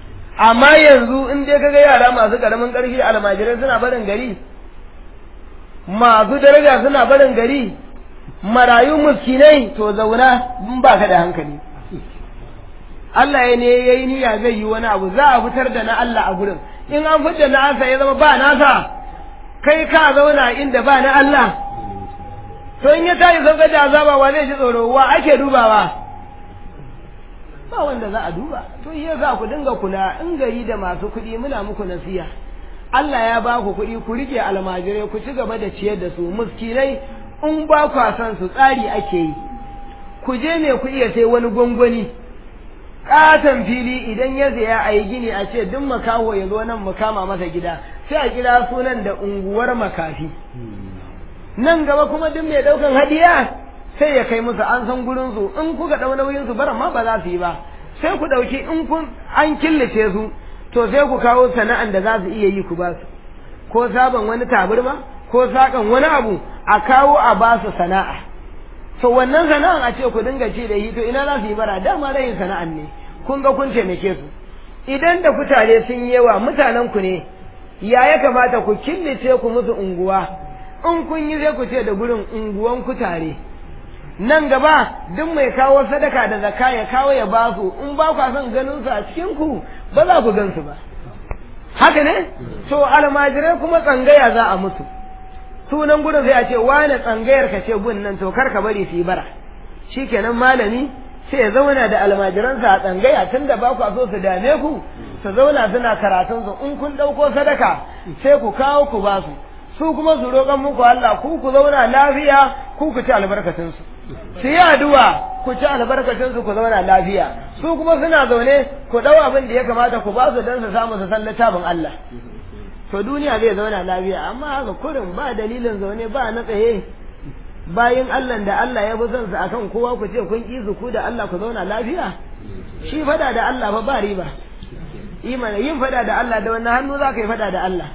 amma yanzu in dai kaga yara masu karamin karfi almajirai suna barin gari masu daraja suna barin gari marayu muskinai to zauna in ba ka da hankali Allah ya ne ya yi niyya zai yi wani abu za a fitar da na Allah a gurin in an fitar da nasa ya zama ba nasa kai ka zauna inda ba na Allah to in ya tashi sauka da azaba wa zai ji tsoro wa ake dubawa ba wanda za a duba to iya za ku dinga kula in gari da masu kuɗi muna muku nasiya Allah ya ba ku kuɗi ku rike almajirai ku ci gaba da ciyar da su muskinai in ba ku san su tsari ake yi ku je me ku iya sai wani gwangwani katon fili idan ya zaya a yi gini a ce duk makaho ya zo nan mu kama masa gida sai a kira sunan da unguwar makafi nan gaba kuma duk mai daukan hadiya sai ya kai musu an san gurin su in kuka dau nauyin su bara ma ba za su yi ba sai ku dauki in kun an killace su to sai ku kawo sana'an da za su iya yi ku ba su ko sabon wani taburma ko sakan wani abu a kawo a ba su sana'a to wannan sana'an a ce ku dinga ci da yi to ina za su yi bara dama rayin sana'an ne kun ga kun taimake su idan da kutare sun yi yawa mutanen ku ne ya ya kamata ku killace ku musu unguwa in kun yi sai ku ce da gurin unguwan kutare nan gaba duk mai kawo sadaka da zakka ya kawo ya ba su in ba ku son ganin su a cikin ku ba za ku gan su ba haka ne to almajirai kuma tsangaya za a mutu sunan gudun sai a ce wane tsangayar ka ce gun nan to kar ka bari su yi bara shikenan malami sai ya zauna da almajiransa a tsangaya tun da ba ku so su dame ku su zauna suna karatun su in kun ɗauko sadaka sai ku kawo ku ba su su kuma su roƙan muku Allah ku ku zauna lafiya ku ku ci albarkacin su su yi addu'a ku ci albarkacin su ku zauna lafiya su kuma suna zaune ku ɗau abin da ya kamata ku ba su don su samu su san littafin Allah to duniya zai zauna lafiya amma haka kurin ba dalilin zaune ba na tsaye bayan Allah da Allah ya fi son su akan kowa ku ce kun ƙi ku da Allah ku zauna lafiya shi fada da Allah fa ba riba imana yin fada da Allah da wannan hannu za ka yi fada da Allah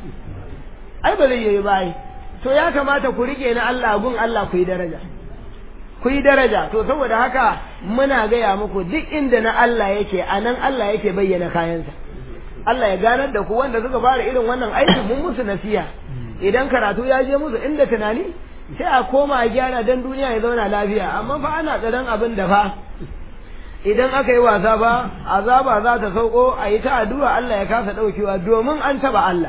ai ba zai yi bai to ya kamata ku rike na Allah gun Allah ku yi daraja ku yi daraja to saboda haka muna gaya muku duk inda na Allah yake a nan Allah yake bayyana kayansa Allah ya ganar da ku wanda suka fara irin wannan aiki mun musu nasiya idan karatu ya je musu inda tunani sai a koma a gyara dan duniya ya zauna lafiya amma fa ana tsaron abin da fa idan aka yi wasa ba azaba za ta sauko a yi ta addu'a Allah ya kasa daukewa domin an taba Allah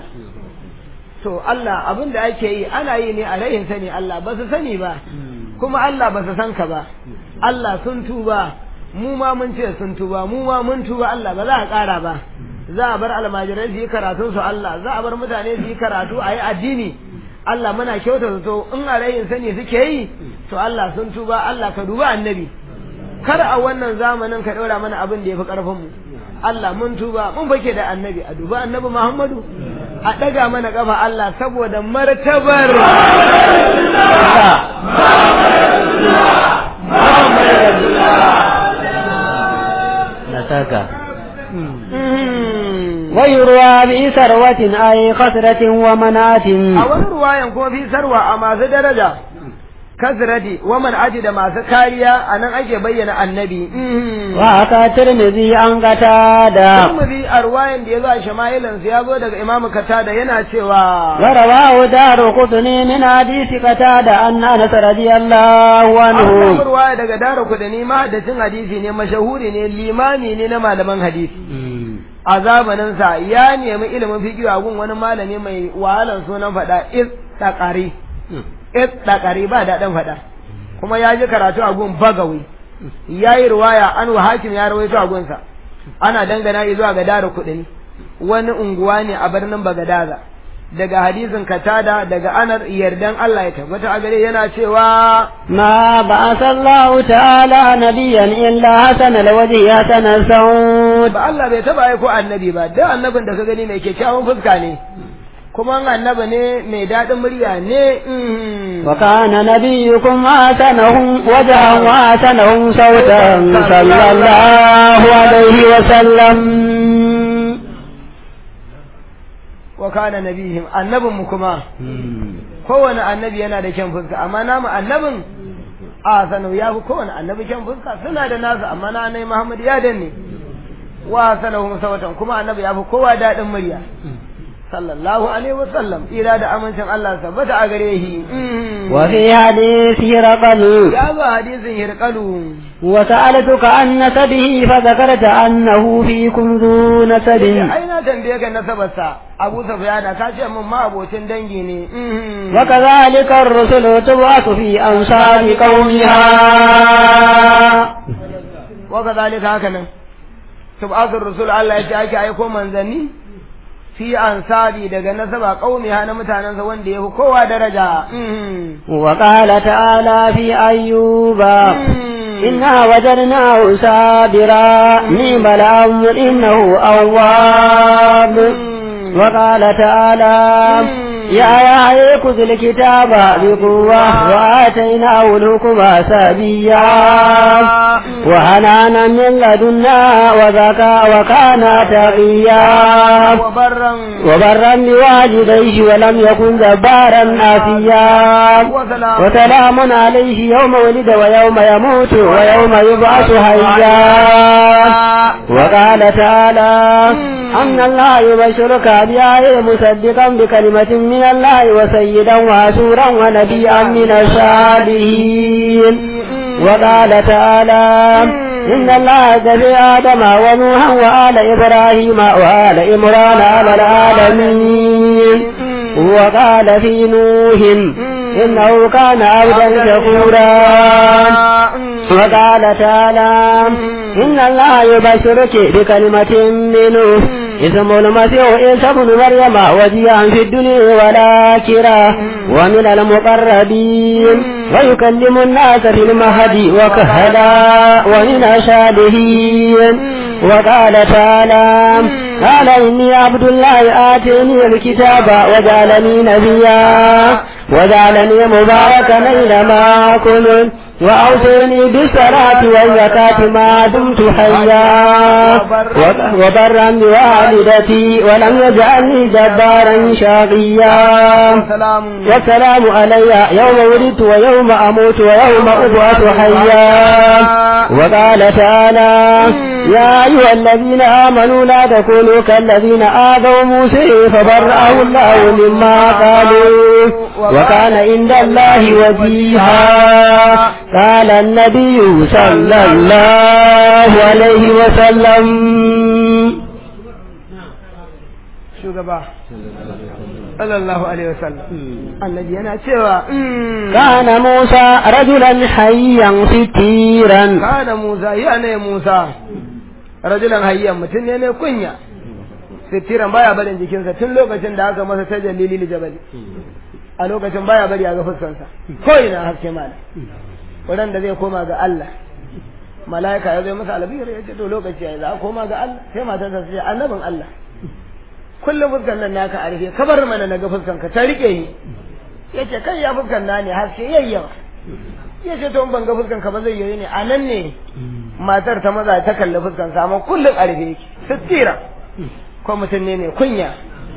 to Allah abin da ake yi ana yi ne a rayin sani Allah ba su sani ba kuma Allah ba su san ka ba Allah sun tuba mu ma mun ce sun tuba mu ma mun tuba Allah ba za a ƙara ba za a bar almajirai su yi karatun su Allah za a bar mutane su yi karatu a yi addini Allah muna kyauta to in a rayin sani suke yi to Allah sun tuba Allah ka duba annabi kar a wannan zamanin ka ɗora mana abin da ya fi ƙarfin mu Allah mun tuba mun fake da annabi a duba annabi Muhammadu a ɗaga mana ƙafa Allah saboda martabar
ويروى في ثروة أي خسرة ومنعة
a wani ruwayan kuma fi sarwa a masu daraja kasrati wa man aji da masu kariya a nan ake bayyana annabi
وأتى الترمذي عن قتادة
Tirmidhi a ruwayan da ya zo a shama'ilansa ya zo daga Imam Katada yana cewa
ورواه دار قطني من حديث قتادة أن أنس رضي الله
an samu
عنه
ruwaya daga Dara Kudani mahaddacin hadisi ne mashahuri ne limami ne na malaman hadisi a zamaninsa ya nemi ilimin fiqh a gun wani malami mai wahalan sunan faɗa is taqari is taqari ba daɗin faɗa kuma ya ji karatu a gun bagawi ya yi ruwaya an wa hakim ya rawaito a gunsa ana dangana zuwa ga dara kuɗin wani unguwa ne a birnin bagadaza daga hadisin katada daga anar yardan Allah ya tabbata a gare yana cewa
ما بعث الله تعالى نبيا إلا حسن الوجه حسن الصوت
ba Allah bai taba aiko annabi ba duk annabin da ka gani mai kyakkyawan fuska ne kuma annabi ne mai daɗin murya ne mhm.
وكان نبيكم حسنهم وجها وحسنهم صوتا صلى الله عليه وسلم
wa kana nabihim annabin mu kuma kowane annabi yana da kyan fuska amma namu annabin a sanu ya fi kowane annabi kyan fuska suna da nasu amma na annabi Muhammad ya danne wa sanahum sawatan kuma annabi ya fi kowa daɗin murya sallallahu alaihi wasallam ira da amincin Allah sabbata a gare shi
وفي حديث هرقل
ya zo hadisin hirqalu
وسألتك عن نسبه فذكرت أنه فيكم ذو نسب
ai na tambaye ka nasabarsa Abu Sufyan ka ce mun ma abocin dangi ne
وكذلك الرسل تبعث في أنصار قومها
wa kadhalika haka nan tub'athur rusul Allah ya ce ake aiko manzanni fi ansari daga nasaba qaumiha na mutanensa wanda yafi kowa daraja
وقال تعالى في أيوب إنا وجدناه صابرا نعم الأمر إنه أواب وقال تعالى يا يا خذ الكتاب بقوة وآتيناه الحكم سبيا وحنانا من لدنا وزكى وكان تقيا
وبرا
وبرا بوالديه ولم يكن جبارا آسيا
وسلام
وسلام عليه يوم ولد ويوم يموت ويوم يبعث حيا وقال تعالى أن الله يبشرك بآية مصدقا بكلمة من الله وسيدا وعسورا ونبيا من الصالحين وقال تعالى إن الله جزي آدم ونوحا وآل إبراهيم وآل إمران على العالمين وقال في نوح إنه كان عبدا شكورا وقال تعالى إن الله يبشرك بكلمة منه اسم المسيح عيسى بن مريم وجيها في الدنيا والآخرة ومن المقربين ويكلم الناس في المهد وكهلا ومن الصالحين وقال تعالى قال إني عبد الله آتيني الكتاب وجعلني نبيا وجعلني مباركا أينما كنت وأوصيني بالصلاة والزكاة ما دمت حيا وبرا بوالدتي ولم يجعلني جبارا شقيا
سلام
والسلام علي يوم ولدت ويوم أموت ويوم أبعث حيا وقال تعالى يا أيها الذين آمنوا لا تكونوا كالذين آذوا موسى فبرأه الله مما قالوا وكان عند الله وجيها قال النبي صلى الله عليه وسلم
shugaba sallallahu alaihi wasallam annabi yana cewa
كان موسى رجلا حيا ستيرا
kana Musa ya ne Musa rajulan hayyan mutum ne mai kunya sitiran baya barin jikinsa tun lokacin da aka masa ta jalili jabali a lokacin baya bari a ga fuskansa ko ina haske mala wurin da zai koma ga Allah mala'ika ya zo masa albiyar ya ce to lokaci ya za a koma ga Allah sai matarsa ta ce annabin Allah kullum fuskan nan naka a rufe kabar mana na ga fuskan ka ta rike ni ya ce kai ya fuskan na ne haske yayyawa ya ce to in ban ga fuskan ka ba zai yi ne a nan ne matar ta maza ta kalli fuskan sa amma kullum a rufe yake sittira ko mutum ne mai kunya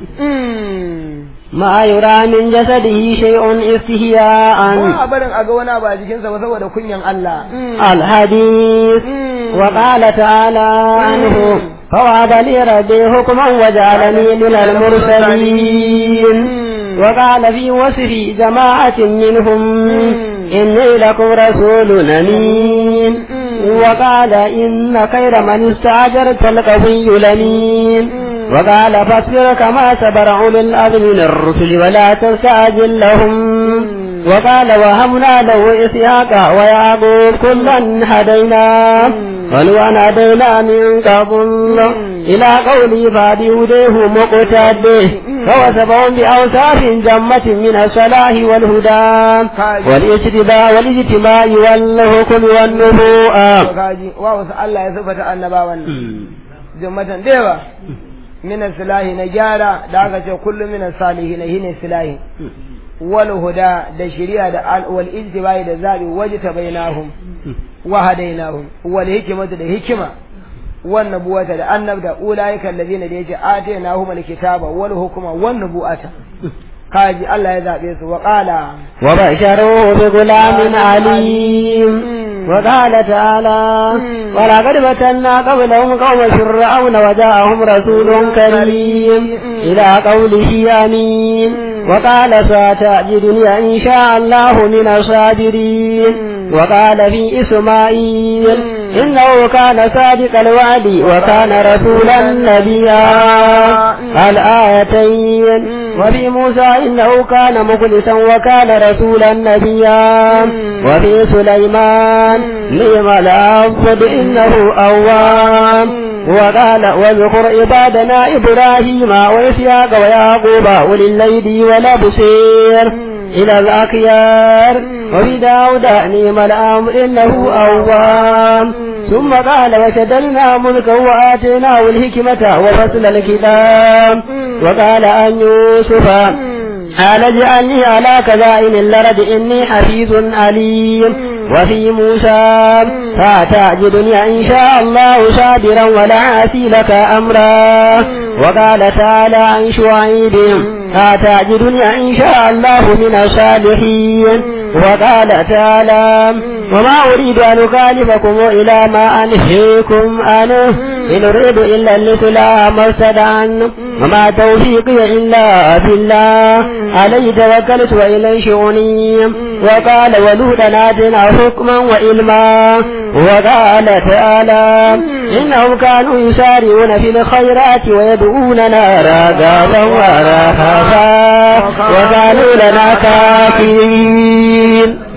ما يرى من جسده شيء
ko
استهياء
a barin a ga wani abu a jikinsa ba saboda kunyan Allah
الحديث وقال تعالى عنه فوهب لي ربي حكما وجعلني من المرسلين وقال في وصف جماعة منهم إني لكم رسول أمين وقال إن خير من استعجرت القوي لمين وقال فاصبر كما صبر أولو الأذن من الرسل ولا تستعجل لهم وقال وهبنا له إسحاق ويعقوب كلا هدينا ولوان هدينا من قبل إلى قولي فبهديه مقتد فوسبهم بأوصاف جمة من الصلاح والهدى والاجتباء والاجتماع والحكم والنبوءة
kaji wa wasu Allah ya sifata annabawan jummatan dewa min silahi na gyara da aka ce kullum min salihi na hine silahi wal huda da shari'a da al wal ijtibai da zabi wajta bainahum wa hadainahum wal hikmatu da hikima wan nubuwata da annabda ulaika alladhina da yace atainahum al kitaba wal hukma wan nubuwata kaji Allah ya zabe su wa qala
وبشروه بغلام عليم وقال تعالى ولقد فتنا قبلهم قوم فرعون وجاءهم رسول كريم إلى قوله أمين وقال ستجدني إن شاء الله من الصابرين وقال في إسماعيل إنه كان صادق الوعد وكان رسولا نبيا الآيتين وفي موسى إنه كان مخلصا وكان رسولا نبيا وفي سليمان نعم العبد إنه أواب وقال واذكر عبادنا إبراهيم وإسحاق ويعقوب أولي الليل والأبصير إلى الأخيار وفي داود نعم الأمر إنه أواب ثم قال وشددنا ملكه وآتيناه الحكمة وفصل الكتاب وقال أن يوسف قال اجعلني على كذائن الأرض إني حفيظ عليم وفي موسى فتعجدني إن شاء الله صابرا ولا عاسي لك أمرا وقال تعالى عن شعيب فتعجدني إن شاء الله من الصالحين وقال تعالى وما أريد أن أخالفكم إلى ما أنهيكم عنه إن أريد إلا الإسلام ما استدعن وما توفيقي إلا بالله عليه توكلت وإليه شؤوني وقال ولوطا آتنا حكما وعلما وقال تعالى إنهم كانوا يسارعون في الخيرات ويدعوننا رغبا ورهبا وكانوا لنا كافرين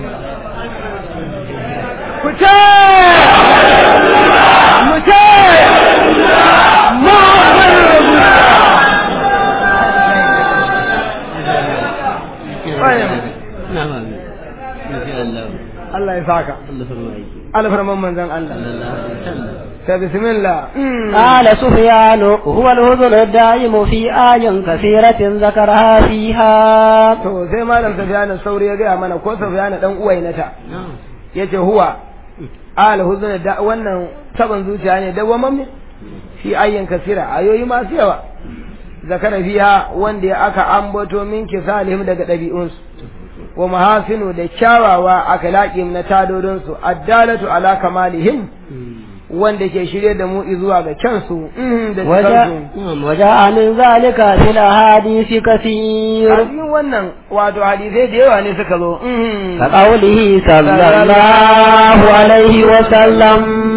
Allah ya saka alfarman manzon Allah ta bismillah
قال سفيان هو الهذل الدائم في آي كثيرة ذكرها فيها
to sai malam Sufyan sauri ya gaya mana ko Sufyan dan uwainata yace huwa al huzn da wannan taban zuciya ne da wamamme fi ayyan kasira ayoyi masu yawa zakara fiha wanda ya aka ambato min kisalihim daga ɗabi'unsu wa mahasinu da kyawawa akhlaqim na tadodinsu addalatu ala kamalihim wanda ke shirye da mu zuwa ga kyansu da cikansu
وجاء من ذلك في الأحاديث كثير
a cikin wannan wato hadisai da yawa ne suka zo
كقوله صلى الله عليه وسلم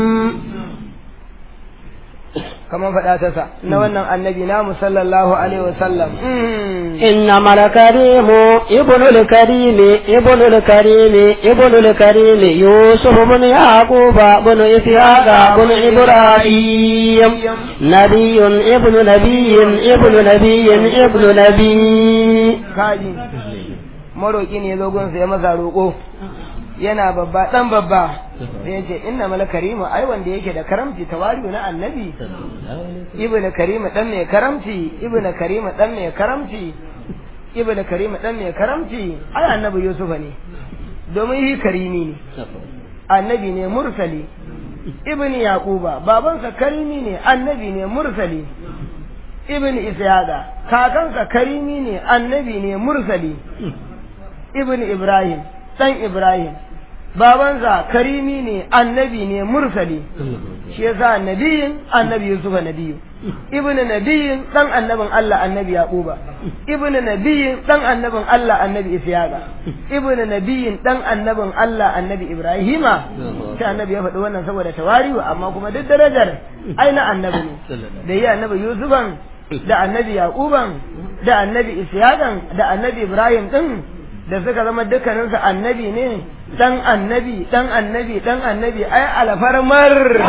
kamar faɗa ta sa na wannan annabi namu sallallahu alaihi wasallam
إنما الكريم ابن الكريم ابن الكريم ابن الكريم يوسف بن يعقوب بن إسحاق بن إبراهيم نبي ابن نبي ابن نبي ابن نبي
kaji maroƙi ne ya zo gunsa ya masa roƙo yana babba ɗan babba sai ya ce inna mala karimu ai wanda yake da karamci tawari'u na annabi ibnu karimu dan mai karamci ibnu karimu dan mai karamci ibnu karimu dan mai karamci ai annabi yusufa ne domin shi karimi ne annabi ne mursali ibn yaquba babansa karimi ne annabi ne mursali ibn ishaqa kakansa karimi ne annabi ne mursali ibn ibrahim dan ibrahim babansa karimi ne annabi ne mursali shi yasa nabiyin annabi yusufa nabiyu ibn nabiyin dan annabin Allah annabi yaquba ibn nabiyin dan annabin Allah annabi ishaqa ibn nabiyin dan annabin Allah annabi ibrahima sai annabi ya faɗi wannan saboda tawari'u amma kuma duk darajar ai na annabi ne da yi annabi yusufan da annabi yaquban da annabi ishaqan da annabi ibrahim din da suka zama dukkaninsu annabi ne dan annabi dan annabi dan annabi ai alfarmar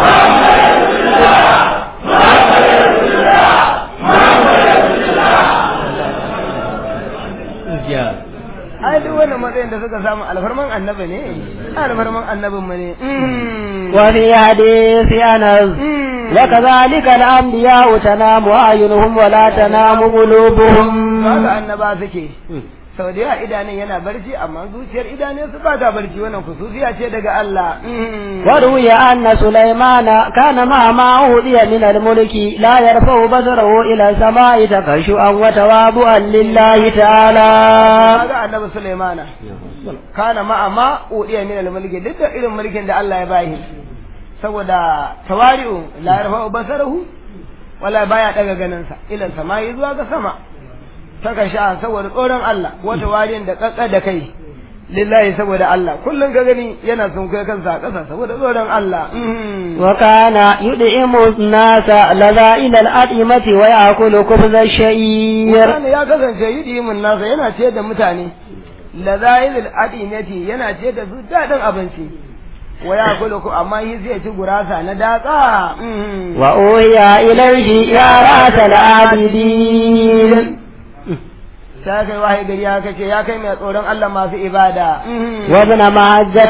ai duk wannan matsayin da suka samu alfarman annabi ne alfarman annabin mu ne
وفي حديث أنس وكذلك الأنبياء تنام أعينهم ولا تنام قلوبهم
haka annaba suke sau da yawa idanun yana barci amma zuciyar idanun su ba ta barci wannan kususiya ce daga Allah
وروي أن سليمان كان مع ما أوذي من الملك لا يرفع بصره إلى السماء تخشعا وتواضعا لله تعالى
kaga annabi Sulaimana kana ma'a ma udiya min al-mulki duk da irin mulkin da Allah ya bayi saboda tawari'u la yarfa'u basarahu wala baya daga ganin sa ila samai zuwa ga sama saka sha saboda tsoron Allah wata warin da kakka da kai lillahi saboda Allah kullun ka gani yana sun kai kansa a ƙasa saboda tsoron Allah
وكان يدعم الناس لذائل الأطعمة ويأكل خبز الشعير
Wani ya kasance yi mun nasa yana ce da mutane lazailul adinati yana ce da su daɗin abinci wa ya kula ku amma yi zai ci gurasa na datsa
وأوهي إليه يا رأس العابدين
ta kai wahayi gari ya kace ya kai mai tsoron Allah masu ibada
وابن معجة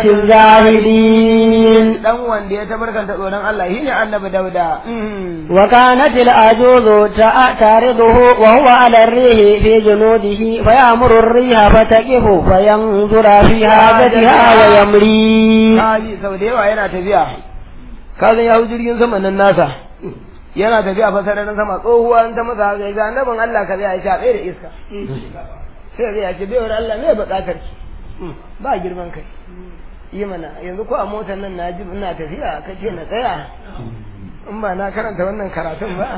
الزاهدين
dan wanda ya tabarkanta tsoron Allah shine annabi Dauda
وكانت العجوز تع- تعرضه وهو على الريح في جنوده فيأمر الريح فتقف فينظر في حاجتها ويمري
kaji sau da yawa yana tafiya ka san ya hau jirgin sama nan nasa yana tafiya fa sararin sama tsohuwa ta masa haka ga annabin Allah ka zai aisha tsaye da iska sai zai ce bai Allah me bukatar ki ba girman kai yi mana yanzu ko a motar nan na ji ina tafiya ka ce na tsaya in ba na karanta wannan karatun ba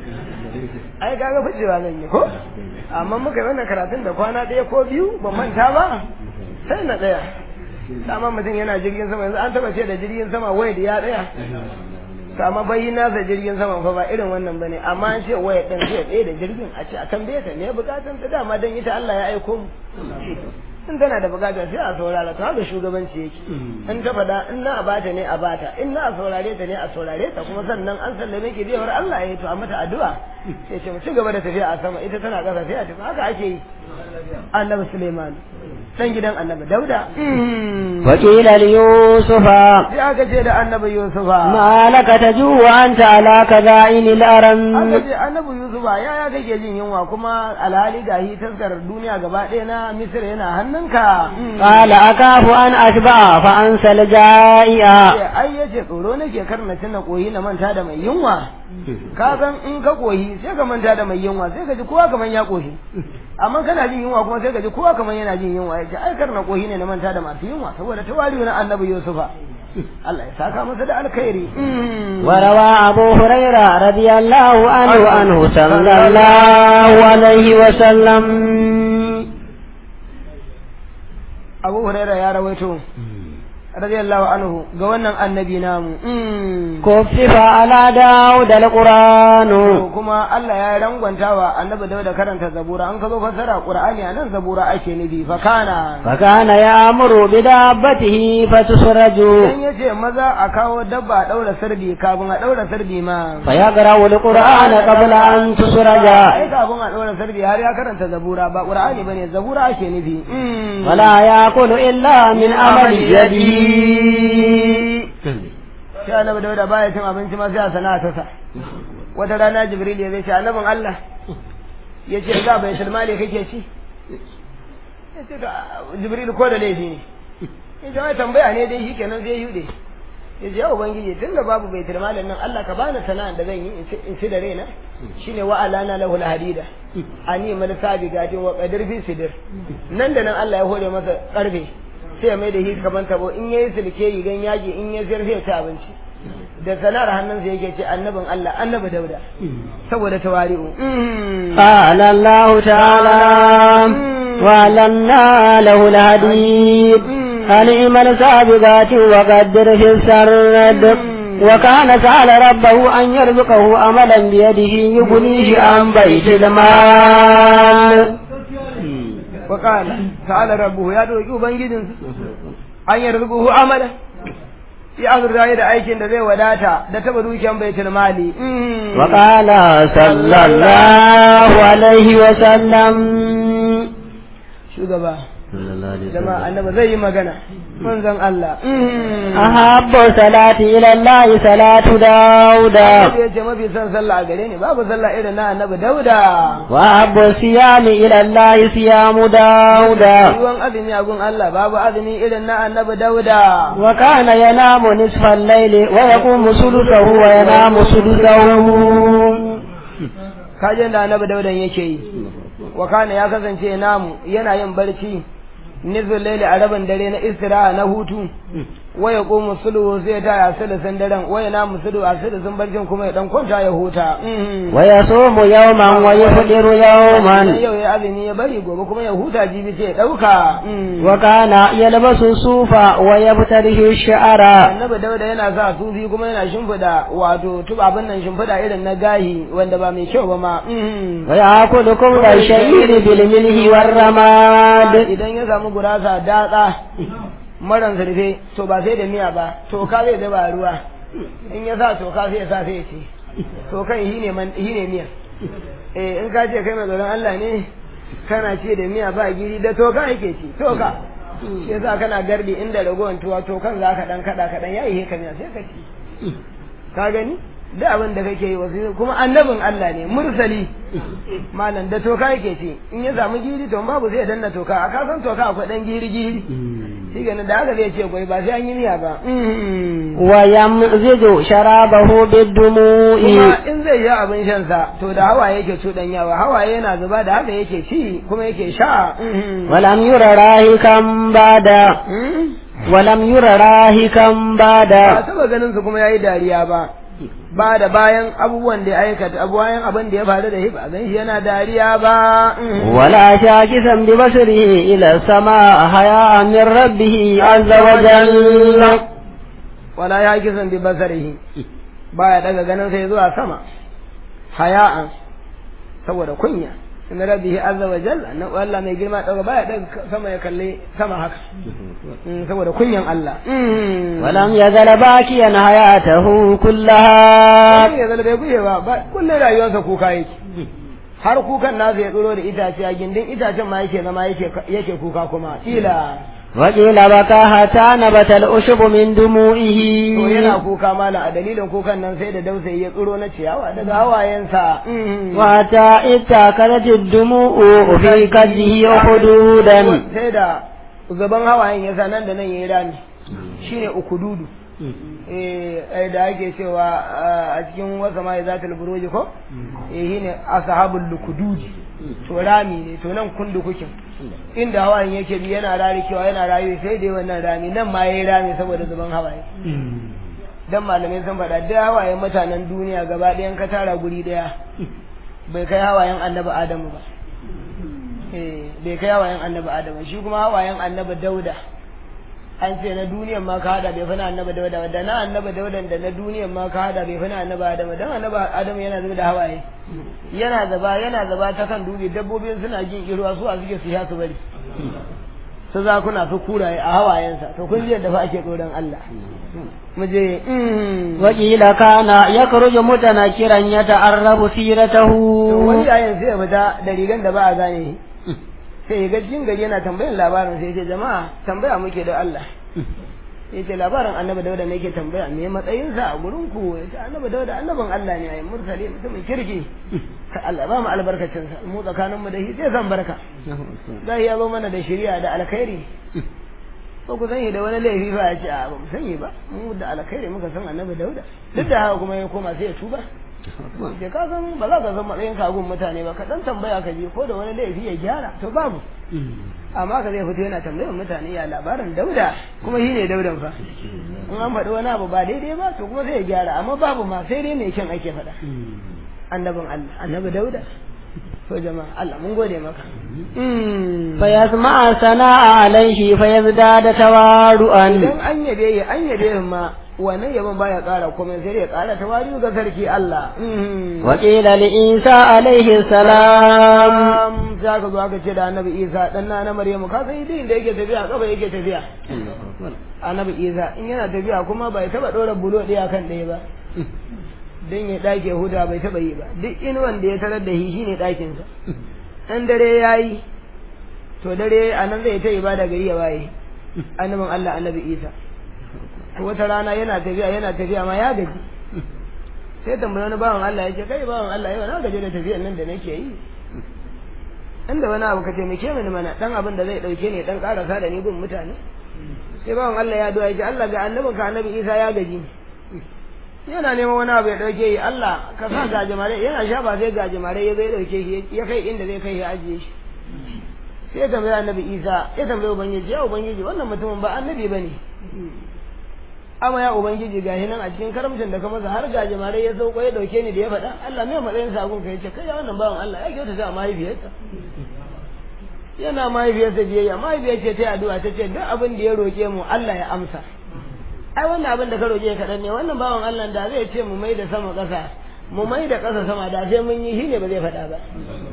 ai kaga ficewa zan yi ko amma muka yi wannan karatun da kwana ɗaya ko biyu ban manta ba sai na tsaya dama mutum yana jirgin sama yanzu an taba ce da jirgin sama waya da ya tsaya to amma bai nasa jirgin sama fa ba irin wannan bane amma an ce waya din zai tsaye da jirgin a ce a tambaye ta me bukatun ta dama dan ita Allah ya aiko mu in tana da bukata sai a saurara to haka shugabanci yake in ta faɗa in na a bata ne a bata in na a saurare ta ne a saurare ta kuma sannan an sallame ki biyar Allah ya yi to a mata addu'a sai ce mu ci gaba da tafiya a sama ita tana ƙasa sai a tafi haka ake yi annabi Suleiman dan gidan annabi Dauda
وقيل ليوسف
sai aka ce da annabi Yusufa
ما لك تجوع أنت على كذائن
aka
الأرم
ce annabi Yusufa ya ya kake jin yunwa kuma alhali ga hi taskar duniya gaba ɗaya na Misir yana hannunka
قال أخاف أن أشبع فأنسى الجائع
ce ai yace tsoro nake kar na tuna koyi na manta da mai yunwa ka san in ka koyi sai ka manta da mai yunwa sai ka ji kowa kaman ya koshi amma kana jin yunwa kuma sai ka ji kowa kaman yana jin yunwa yace ai kar na koyi ne na manta da masu yunwa saboda tawari na annabi Yusufa Allah ya saka masa da alkhairi
وروى أبو هريرة رضي الله عنه عنه صلى الله عليه وسلم
Abu Hurairah ya rawaito radiyallahu anhu ga wannan annabi namu
كفف على داود القرآن
to kuma Allah ya rangwanta wa annabi Dawud karanta zabura an ka zo fassara Qur'ani anan zabura ake nufi fa kana
فكان يأمر بدابته فتسرج
dan yace maza a kawo dabba a daura sardi kafin a daura sardi ma
فيقرأ القرآن قبل أن تسرج
ai kafin a daura sardi har ya karanta zabura ba Qur'ani bane zabura ake nufi
ولا يأكل إلا من عمل يده
sai annabi Dawud baya cin abinci ma sai a sana'a ta sa wata rana Jibril ya zai ce annabin Allah ya ce ga bai mali kake ci ya ce ga Jibril ko da laifi ne ya ce mai tambaya ne dai shi kenan zai yude ya ce ya ubangiji tun da babu bai malin nan Allah ka bani sana'ar da zan yi in ci da raina shine wa alana lahu alhadida ani mal sabiqati wa qadir fi sidir nan da nan Allah ya hore masa karfe sai ya mai da shi kaman tabo in yayi silke rigan yaji in ya ziyar sai ya ci abinci da sana'ar hannunsa yake ce annabin Allah annabi Dauda saboda tawari'u
قال الله تعالى وعلمنا له الحديد فنعم السابقات وقدر في السرد وكان سأل ربه أن يرزقه عملا بيده يغنيه عن بيت المال
وقال تعالى ربه يا دوki ubangijin an yarzuquhu amala ya azurta da aikin da zai wadata da taba dukiyan baitul mali
وقال صلى الله عليه وسلم
shugaba jama'a annabi zai yi magana manzon Allah
ahabbu salati ila Allah salatu dauda
ya ce mafi son sallah a gare ni babu sallah irin na annabi dauda
wa ahabbu siyami ila Allah siyamu dauda
ruwan azumi a gun Allah babu azumi irin na annabi dauda
wa kana yanamu nisfa al-layli wa yaqumu sulusahu wa yanamu sulusahu
kajin da annabi daudan yake yi wa kana ya kasance namu yana yin barci nizul laili a rabin dare na istiraha na hutu waya qumu sulu sai ta ya sulusun daren waya na musulu a sulusun barcin kuma ya dan kwanta ya huta
wa yasumu yawman wa yafdiru yawman
yau ya azumi ya bari gobe kuma ya huta jibi sai ya dauka
wa kana yalbasu sufa wa yabtarihi shi'ara
annabi dauda yana sa sufi kuma yana shimfida wato tuba abin nan shimfida irin na gahi wanda ba mai kyau ba ma
wa ya'kulu kulla shay'in bil milhi war ramad
idan ya samu gurasa datsa maran zurfe to ba sai da miya ba toka zai zuba ruwa in ya sa toka sai ya sa sai ya ce tokan shi ne shi ne miya eh in ka ce kai mai tsoron Allah ne kana ce da miya ba giri da toka yake ci toka shi yasa kana gardi inda ragowar tuwa tokan za ka dan kada kadan yayi he miya sai ka ci ka gani da abin da kake yi wasu kuma annabin Allah ne mursali malam da toka yake ce in ya samu giri to babu zai danna toka a kasan toka akwai dan giri giri shi ganin da haka zai ce gwai ba sai an yi miya ba
wa yamziju sharabahu bid-dumu'i
kuma in zai yi abin shan sa to da hawaye yake cudanyawa hawaye yana zuba da haka yake ci kuma yake sha
walam yura rahikan bada walam yura rahikan
ba
bada
taba ganin su kuma yayi dariya ba ba da bayan abubuwan da ya aikata bayan abin da ya faru da shi ba gan shi yana dariya ba
ولا شاكسا ببصره إلى السماء حياء من ربه عز وجل
wala ya kisan bi basarihi baya daga ganin sai zuwa sama haya'an saboda kunya inna rabbihi azza wa jalla na Allah mai girma daga baya daga sama ya kalle sama haka Mm, saboda kunyan Allah Mm.
ولم يزل باكيا حياته كلها
Wani ya zala bai guje ba ba kullum rayuwarsa kuka yake har kukan nasa ya tsoro da itace a gindin itacen ma yake zama yake yake kuka kuma ila
وقيل بكى حتى نبت الأشب من دموعه
to yana kuka mala a dalilin kukan nan sai da dausayi ya tsoro na ciyawa daga hawayensa Mm.
وحتى اتاكلت الدموع في كده حدودا
sai da gaban hawayen ya sa nan da nan ya yi rami shine ukududu eh ai da ake cewa ah, a cikin wasa mai zatul buruji ko eh shine ashabul lukududi to rami ne to nan kundu kukin inda hawayen yake bi yana rarikewa yana rayuwa sai dai wannan rami nan ma yayi rami saboda zuban hawaye dan malamai sun faɗa da hawayen mutanen duniya gaba ɗayan ka tara guri ɗaya bai kai hawayen annabi adamu ba eh bai kai hawayen annabi adamu shi kuma hawayen annabi dauda an ce na duniyan ma ka hada bai fi na annabi dauda ba da na annabi daudan da na duniyan ma ka hada bai fi na annabi adamu dan annabi adamu yana zuba da hawaye yana zaba yana zaba ta kan dubi dabbobin suna jin kirwa su a suke su sha su bari su zakuna su kuraye a hawayensa to kun ji yadda fa ake tsoron Allah mu je mm.
وقيل كان يخرج متنكرا يتعرف سيرته
to wani yayin sai ya fita da rigan da ba a gane shi sai ya ga jin gari yana tambayan labarin sai ya ce jama'a tambaya muke da Allah ya ce labarin annabi dauda ne yake tambaya me matsayinsa a gurin ku ya ce annabi dauda annabin Allah ne ayi mursali mutumin kirki ka Allah ba mu albarkacinsa mu tsakaninmu da shi sai san barka zai ya zo mana da shari'a da alkhairi ko ku sani da wani laifi ba ya ce a ba mu sani ba mu da alkhairi muka san annabi dauda duk da haka kuma ya koma sai ya tuba ke ka san ba za ka san matsayin kagun mutane ba ka dan tambaya ka je ko da wani laifi ya gyara to babu amma ka zai fito yana tambayar mutane ya labarin dauda kuma shi ne daudan fa in an faɗi wani abu ba daidai ba to kuma sai ya gyara amma babu ma sai dai mai kyan ake faɗa annabin Allah annabi dauda to jama'a Allah mun gode maka
فيسمع ثناء عليه فيزداد تواضعا
idan an yabe ya an yabe ma wannan yabon baya ƙara komai sai dai ya ƙara tawari ga sarki Allah
وقيل لعيسى عليه السلام
Am, za ka zo aka ce da annabi isa dan na na maryamu ka san idin da yake tafiya kafa yake tafiya annabi isa in yana tafiya kuma bai taba dora bulo ɗaya kan ɗaya ba dan ya dake huda bai taba yi ba duk in wanda ya tarar da shi shine ɗakin sa in dare yayi to dare a nan zai ta ibada gari ya waye annabin Allah annabi Isa to wata rana yana tafiya yana tafiya ma ya gaji sai tambayi wani bawan Allah ya ce kai bawan Allah yau na gaji da tafiyan nan da nake yi inda wani abu ka taimake mini mana dan abin da zai dauke ni dan karasa da ni gun mutane sai bawan Allah ya duwa ya ce Allah ga annabin ka annabi Isa ya gaji yana neman wani abu ya dauke yi Allah ka sa gajimare yana sha ba sai gajimare ya zai dauke shi ya kai inda zai kai ya ajiye shi sai ya tambayi annabi Isa ya tambayi ubangiji ya ubangiji wannan mutumin ba annabi bane amma ya ubangiji gashi nan a cikin karamcin da ka masa har gajimare ya sauko ya dauke ni da ya faɗa Allah mai matsayin sagun ka yace kai ya wannan bawan Allah ya kyauta ta mahaifiyarsa yana mahaifiyarsa biyayya mahaifiyar ce ta yi addu'a ta ce duk abin da ya roƙe mu Allah ya amsa ai wannan abin da ka roƙe kaɗan ne wannan bawan Allah da zai ce mu mai da sama ƙasa mu mai da ƙasa sama da sai mun yi shi ne ba zai faɗa ba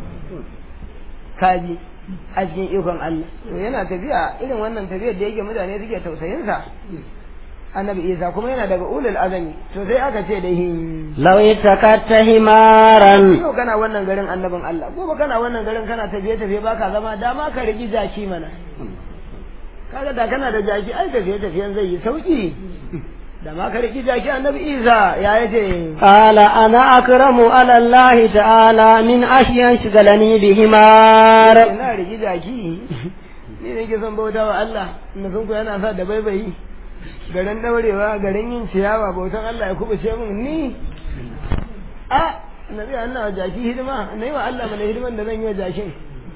kaji a cikin ikon Allah to yana tafiya irin wannan tafiyar da yake mutane suke tausayinsa annabi Isa kuma yana daga ulul azami to sai aka ce da hin
law itakatta himaran
yau kana wannan garin annabin Allah gobe kana wannan garin kana tafiye tafiye baka zama dama ka rigi jaki mana kaga da kana da jaki ai tafiye tafiyen zai yi sauki da ma ka rigi jaki annabi Isa ya yace
qala ana akramu ala Allah ta'ala min ashiyan shigalani bi himar
ina rigi jaki ni ne ke son bauta wa Allah na sun ku yana sa da baibayi garin daurewa garin yin ciyawa bautan Allah ya kubuce min ni a nabi Allah wa jaki hidima nayi wa Allah mana hidiman da zan yi wa jakin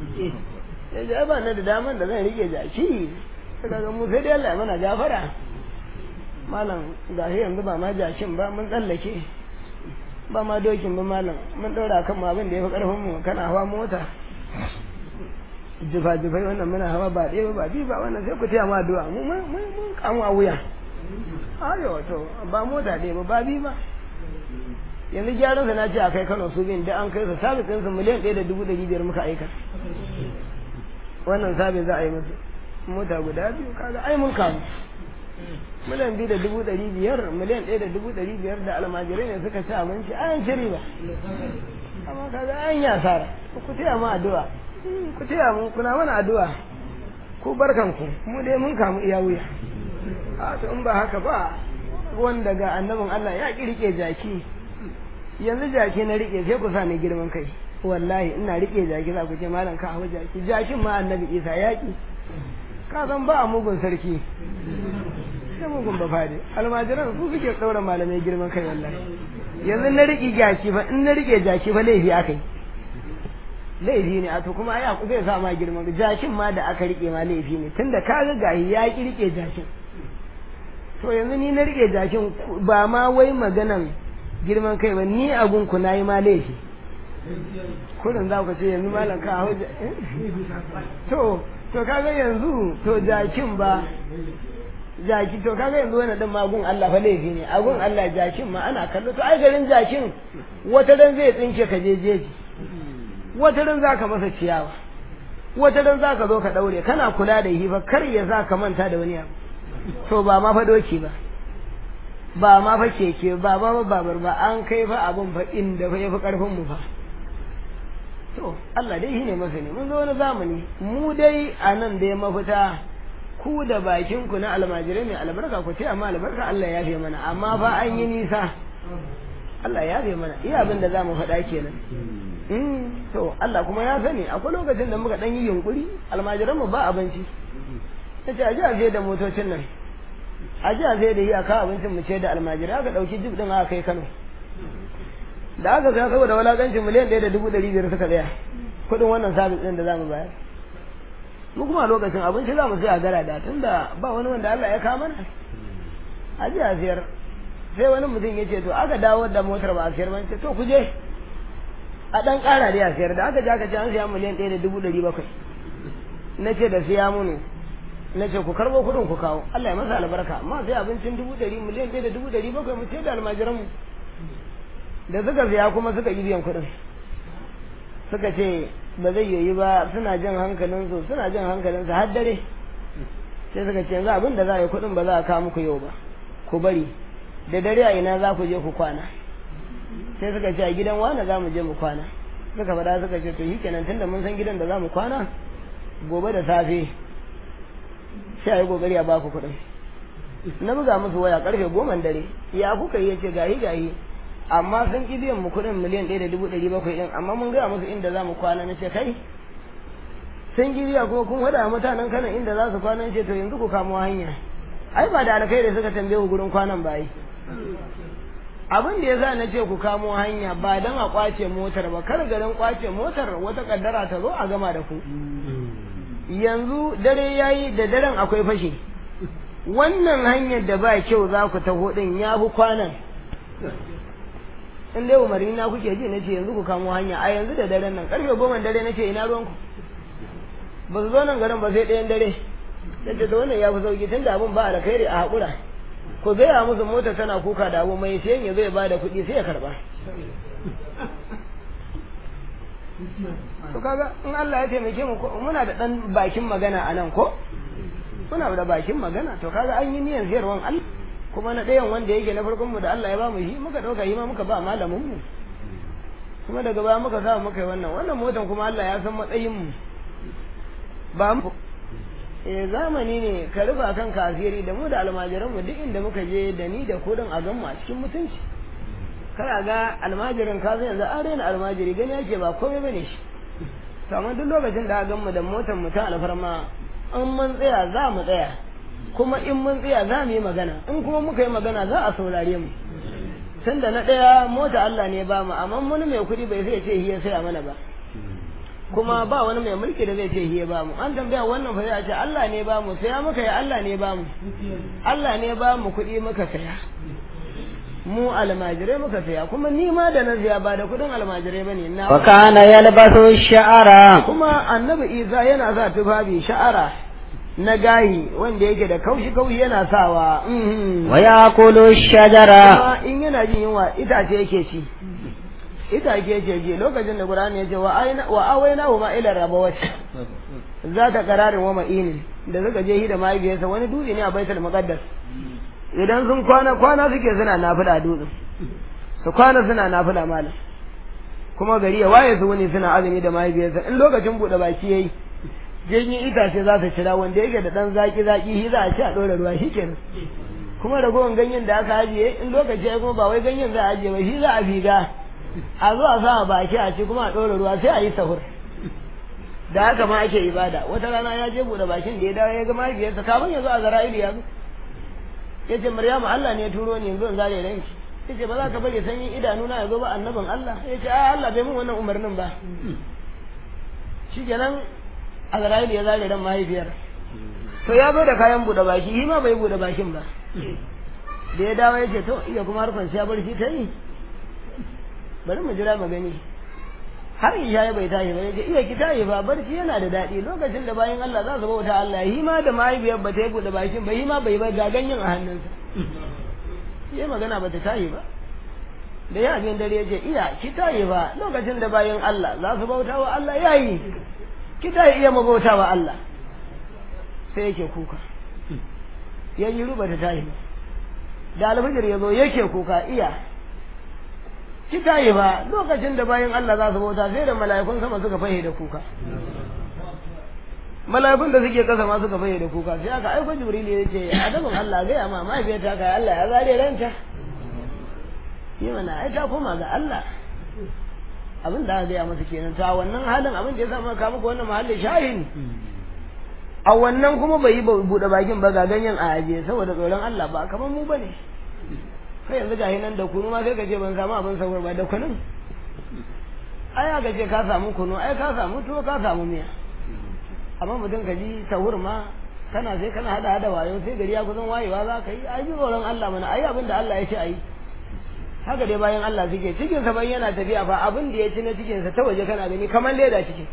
ya ji ba na da daman da zan rike jaki kaga mu sai dai Allah ya mana gafara malam ga shi yanzu ba ma jakin ba mun tsallake ba ma dokin ba malam mun daura kan mu abin da ya fi karfin mu kana hawa mota jifa-jifai wannan muna hawa ba ɗaya ba biyu ba wannan sai ku taya ma addu'a mu mun kamu a wuya ayo to ba mota ɗaya ba ba biyu ba yanzu gyaran sa na ce a kai Kano su bin da an kai su sabis ɗinsu miliyan ɗaya da dubu ɗari biyar muka aika wannan sabis za a yi musu mota guda biyu kaga ai mun kamu miliyan biyu da dubu ɗari biyar miliyan ɗaya da dubu ɗari biyar da almajirai ne suka ci abinci an ci riba amma kaga an yi asara ku taya ma addu'a ku taya mu kuna mana addu'a ku barkanku mu dai mun kamu iya wuya a to in ba haka ba wanda ga annabin Allah ya ki rike jaki yanzu jaki na rike sai ku sa ni girman kai wallahi ina rike jaki za ku ce malam ka hawa jaki jakin ma annabi Isa ya ki ka san ba a mugun sarki sai mugun ba fade almajiran su suke daura malamai girman kai wallahi yanzu na rike jaki fa in na rike jaki fa laifi akai laifi ne a to kuma ai aku zai sa ma girman jakin ma da aka rike ma laifi ne tunda ka ga gahi ya ki rike jakin to yanzu ni na rike jakin ba ma wai maganan girman kai ba ni abun ku nayi ma laifi kullum za ku ce yanzu malam ka hau to to kaga yanzu to jakin ba jaki to kaga yanzu wannan din magun Allah fa laifi ne agun Allah jakin ma ana kallo to ai garin jakin wata dan zai tsinke ka je jeji wata ran zaka masa ciyawa wata ran zaka zo ka daure kana kula da yi fa kar ya zaka manta da wani abu to ba ma fa doki ba ba ma fa keke ba ba ba babar ba an kai fa abun fa inda fa yafi karfin mu fa to Allah dai shine masani mun zo wani zamani mu dai a nan dai mafita ku da bakin ku na almajirai mai albarka ku ce amma albarka Allah ya yafe mana amma fa an yi nisa Allah ya yafe mana iya abin da zamu faɗa kenan to Allah kuma ya sani akwai lokacin da muka dan yi yunkuri almajiran mu ba abinci yace aje aje da motocin nan aje aje da iyaka abincin mu ce da almajirai aka dauki jib din aka kai Kano da aka ga saboda walakancin miliyan ɗaya da dubu ɗari biyar suka tsaya kuɗin wannan sabis ɗin da zamu bayar mu kuma lokacin abinci za mu sai a gara da tunda ba wani wanda Allah ya kama mana aje a siyar sai wani mutum ya ce to aka dawo da motar ba a siyar ba ce to ku je a ɗan ƙara da a sayar da aka ja ka ce an siya miliyan ɗaya da dubu ɗari bakwai na ce da siya munu na ce ku karɓo kuɗin ku kawo Allah ya masa albarka amma sai abincin dubu ɗari miliyan ɗaya da dubu ɗari bakwai mu ce da almajiran mu da suka siya kuma suka yi biyan kuɗin suka ce ba zai yiwu ba suna jin hankalinsu suna jin hankalinsu har dare sai suka ce yanzu abin da za a yi kuɗin ba za a kawo muku yau ba ku bari da dare a ina za ku je ku kwana sai suka ce a gidan wane za mu je mu kwana suka faɗa suka ce to kenan tunda mun san gidan da za mu kwana gobe da safe sai a yi kokari a baku kuɗin na buga musu waya karfe goma dare ya kuka yi yace gahi gahi amma sun ki biyan mu kuɗin miliyan ɗaya da dubu ɗari bakwai ɗin amma mun gaya musu inda za mu kwana na ce kai sun ki biya kuma kun wada mutanen kana inda za su kwana ce to yanzu ku kamo hanya ai ba da alkhairi suka tambaye ku gurin kwanan bayi abin da ya sa na ce ku kamo hanya ba don a kwace motar ba kar garin kwace motar wata kaddara ta zo a gama da ku yanzu dare yayi da daren akwai fashi wannan hanyar da ba kyau za ku taho din ya fi kwanan in dai umarni na kuke ji na ce yanzu ku kamo hanya a yanzu da daren nan karfe goma dare na ce ina ruwanku ba su zo nan garin ba sai ɗayan dare da ce da wannan ya fi sauki tun da abin ba a da kairi a haƙura ku gaya musu mota tana kuka da abu mai sayan ya zai ba da kuɗi sai ya karɓa to kaga in Allah ya taimake mu muna da ɗan bakin magana a nan ko muna da bakin magana to kaga an yi niyan ziyarwan Allah kuma na ɗayan wanda yake na farkon mu da Allah ya ba mu shi muka ɗauka shi ma muka ba malamin mu kuma daga baya muka sa muka yi wannan wannan motan kuma Allah ya san matsayin mu ba mu eh zamani ne ka rufa kan kafiri da mu da almajiran mu duk inda muka je da ni da kudin a gan mu a cikin mutunci kana ga almajirin ka zai yanzu an raina almajiri gani yake ba komai bane shi to amma duk lokacin da gan mu da motar mu ta alfarma in mun tsaya za mu tsaya kuma in mun tsaya za mu yi magana in kuma muka yi magana za a saurare mu tunda na ɗaya mota Allah ne ba mu amma wani mai kuɗi bai sai ce hiya sai a mana ba kuma ba wani mai mulki da zai ce hiya ba mu an tambaya wannan fa sai a ce Allah ne ba mu saya muka yi Allah ne ba mu Allah ne ba mu kuɗi muka saya mu almajirai muka saya kuma ni ma da na ziya ba da kuɗin almajirai bane na
wa kana yalbasu sha'ara
kuma annabi Isa yana sa tufafi sha'ara na gayi wanda yake da kaushi kaushi yana sawa
wa yakulu shajara
kuma in yana jin yunwa itace yake ci itace yake ji lokacin da Qur'ani ya ce wa aina wa awaina huma ila rabawat za ta kararin wa ma'inin da suka je hida mahaifiyarsa wani dutse ne a baitul muqaddas idan sun kwana kwana suke suna nafila dutsen su kwana suna nafila malam kuma gari ya waye su wani suna azumi da mahaifiyarsa in lokacin bude baki yayi ganyen itace za su cira wanda yake da dan zaki zaki shi za a ci a ɗora ruwa shi kenan kuma ragowar ganyen da aka ajiye in lokaci ya kuma ba wai ganyen za a ajiye ba shi za a figa a zo a sa baki a ci kuma a ɗora ruwa sai a yi sahur da haka ma ake ibada wata rana ya je buɗe bakin da ya dawo ya ga mahaifiyarsa kafin ya zo a zara'ilu ya zo ya ce maryamu Allah ne ya turo ni yanzu in zare ranki ya ce ba za ka bari sanyin idanuna ya zo ba annabin Allah ya ce a Allah bai mun wannan umarnin ba shi kenan Azra'ilu ya zare ran mahaifiyar to ya zo da kayan buɗe baki shi ma bai buɗe bakin ba da ya dawo ya ce to iya kuma harkar ya barci ta yi bari mu jira mu gani har isha ya bai tashi ba ya ce iya ki tashi ba barci yana da daɗi lokacin da bayan Allah za su bauta Allah shi ma da mahaifiyar ba ta yi buɗe bakin ba shi ma bai ba ga ganyen a hannunsa yi magana ba ta tashi ba da ya abin dare ya ce iya ki tashi ba lokacin da bayan Allah za su bauta wa Allah ya yi kita ya iya mabauta wa Allah sai yake kuka ya yi ruba ta tahi da alfijir ya zo yake kuka iya kita yi ba lokacin da bayan Allah za su bauta sai da mala'ikun sama suka fahe da kuka mala'ikun da suke kasa ma suka fahe da kuka sai aka aiko jibril ya ce adabin Allah gaya ma mahaifiyarta ka Allah ya zare ranta yi mana ai ta koma ga Allah abin da aka gaya masa kenan ta wannan halin abin da ya sa maka muku wannan mahallin shahin a wannan kuma bai yi buɗe bakin ba ga ganyen a aje saboda tsoron Allah ba kamar mu bane kai yanzu ga nan da kunu ma sai ka ce ban samu abin sahur ba da kunun ai aka ce ka samu kunu ai ka samu tuwo ka samu miya amma mutum ka ji sahur ma kana sai kana hada hada wayo sai gari ya kusan wayewa za ka yi ai ji tsoron Allah mana ai abin da Allah ya ce ai haka dai bayan Allah suke cikin sa yana tafiya fa abin da ya ci na cikin sa ta waje kana gani kamar leda cikin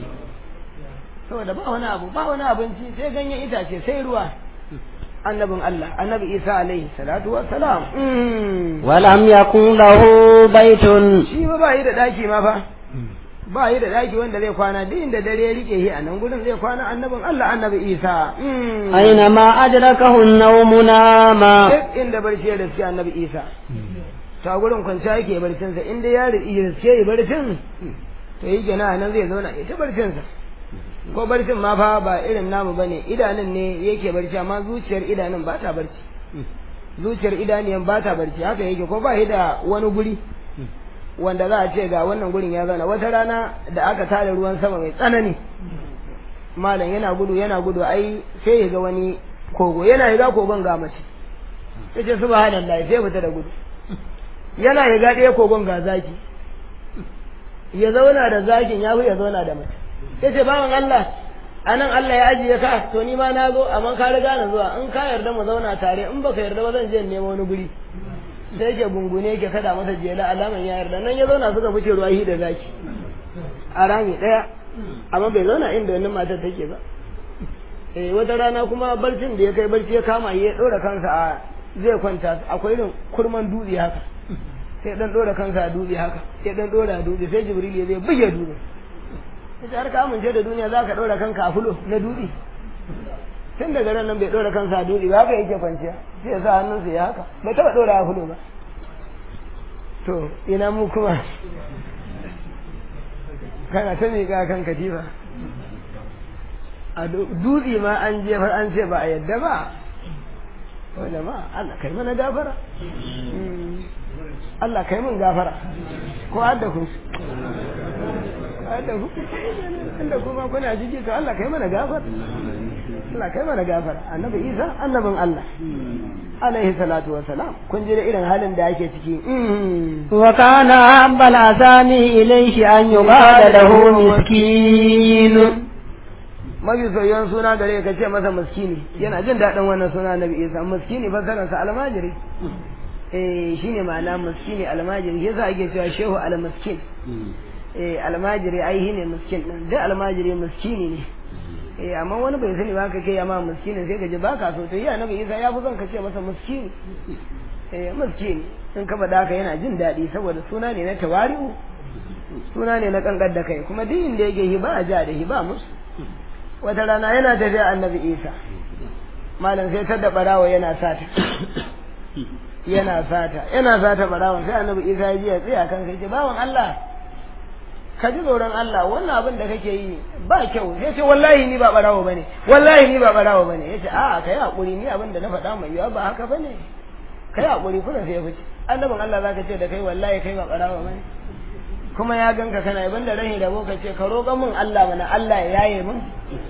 saboda ba wani abu ba wani abinci sai ganyen itace sai ruwa annabin Allah annabi Isa alaihi salatu wassalam
walam yakun lahu baitun
shi ba ba yi da daki ma fa ba yi da daki wanda zai kwana duk inda dare ya rike shi a nan gurin zai kwana annabin Allah annabi Isa
aina ma adrakahu an-nawm nama
duk inda barci ya riske annabi Isa ta gurin kwanciya yake barcin sa inda ya riske ya barcin to yi kenan nan zai zauna ya ta barcin sa ko barcin ma fa ba irin namu bane idanun ne yake barci amma zuciyar idanun ba ta barci zuciyar idaniyan ba ta barci haka yake ko ba da wani guri wanda za a ce ga wannan gurin ya zauna wata rana da aka tare ruwan sama mai tsanani malam yana gudu yana gudu ai sai ya ga wani kogo yana yiga kogon ga mace ya ce subhanallah sai fita da gudu yana yiga ɗaya kogon ga zaki ya zauna da zakin ya fi ya zauna da mace ya ce bawan Allah a nan Allah ya ajiye ka to ni ma na zo amma ka riga na zuwa in ka yarda mu zauna tare in baka yarda ba zan je in nemo wani guri sai ke gungune ke kada masa jela alaman ya yarda nan ya zauna suka fice ruwa hi da zaki a rami ɗaya amma bai zauna inda wani matar take ba eh wata rana kuma barcin da ya kai barci ya kama ya ɗora kansa a zai kwanta akwai irin kurman dutse haka sai dan ɗora kansa a dutse haka sai dan ɗora a dutse sai jibril ya zai buge dutse sai har ka amince da duniya za ka ɗora kanka a fulo na dutse tun daga ran nan bai ɗora kansa a dutse ba haka yake kwanciya sai ya sa hannunsa ya haka bai taɓa ɗora a fulo ba to ina mu kuma kana ta miƙa kan katifa a dutse ma an jefar an ce ba a yadda ba wanda ma Allah kai mana gafara Allah kai mun gafara ko adda ku adda ku inda kuma kuna jiki to Allah kai mana gafara Allah kai mana gafara annabi Isa annabin Allah alaihi salatu wa salam kun ji da irin halin da yake ciki
wa kana ambal asani ilayhi an yubada lahu miskin
mafi soyayyen suna gare ka ce masa miskini yana jin daɗin wannan suna nabi isa miskini fassararsa almajiri eh shine ma'ana miskini almajiri yasa ake cewa shehu almiskin eh almajiri ai shine miskin din duk almajiri miskini ne eh amma wani bai sani ba ka kai amma miskini sai ka ji baka so to ya nabi isa ya fi son ka ce masa miskini eh miskini in ka faɗa ka yana jin daɗi saboda suna ne na tawari'u suna ne na kankar da kai kuma duk inda yake hiba a ja da hiba musu wata rana yana tafiya annabi isa malam sai ta da barawa yana sata yana sata yana sata barawan sai annabi isa ya ji ya tsaya kan sai ce bawan Allah ka ji tsoron Allah wannan abin da kake yi ba kyau sai ce wallahi ni ba barawo bane wallahi ni ba barawo bane yace a kai hakuri ni abin da na faɗa mai yawa ba haka bane kai hakuri kuma sai ya fice annabin Allah zaka ce da kai wallahi kai ba barawo bane kuma ya ganka kana yaban da rahin rabo ka ce ka roƙa min Allah mana Allah ya yaye min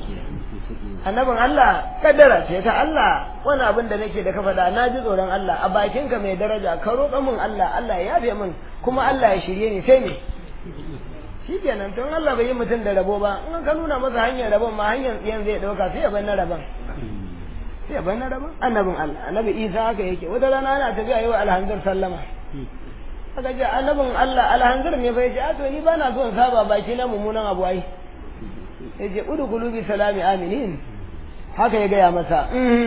annabin Allah kaddara ce ta Allah wani abin da nake da ka faɗa na ji tsoron Allah a bakinka mai daraja ka roƙa min Allah Allah ya yafe min kuma Allah ya shirye ni sai me shi kenan tun Allah bai yi mutum da rabo ba in ka nuna masa hanyar rabon ma hanyar tsiyan zai ɗauka sai ya bar na rabon sai ya bar na rabon annabin Allah annabi Isa haka yake wata rana ana tafiya yau alhamdulillah sallama aka ce annabin Allah alhanzir ne fa yace a to ni bana so in saba baki na mummunan abu ai yace udkhulu bi salami aminin haka ya gaya masa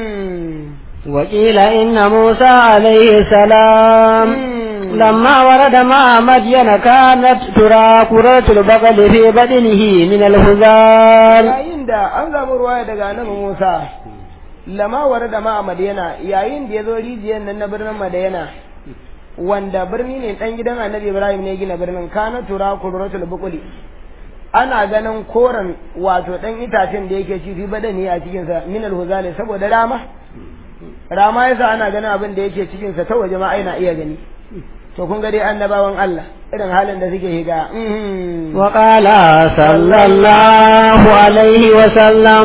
وقيل إن موسى عليه السلام لما ورد مع مدين كانت ترى كرة البقل في بدنه من الهزال
yayin da an zamu ruwaya daga annabi Musa lama warada ma Madiyana yayin da ya zo rijiyar nan na birnin Madiyana wanda birni ne dan gidan annabi Ibrahim ne gina birnin kana tura kurratul buquli ana ganin koren wato dan itacen da yake ci fi badani a cikin sa min alhuzali saboda rama rama yasa ana ganin abin da yake cikin sa ta waje ma ai na iya gani to kun ga dai annabawan Allah irin halin da suke higa
wa qala sallallahu alaihi wa sallam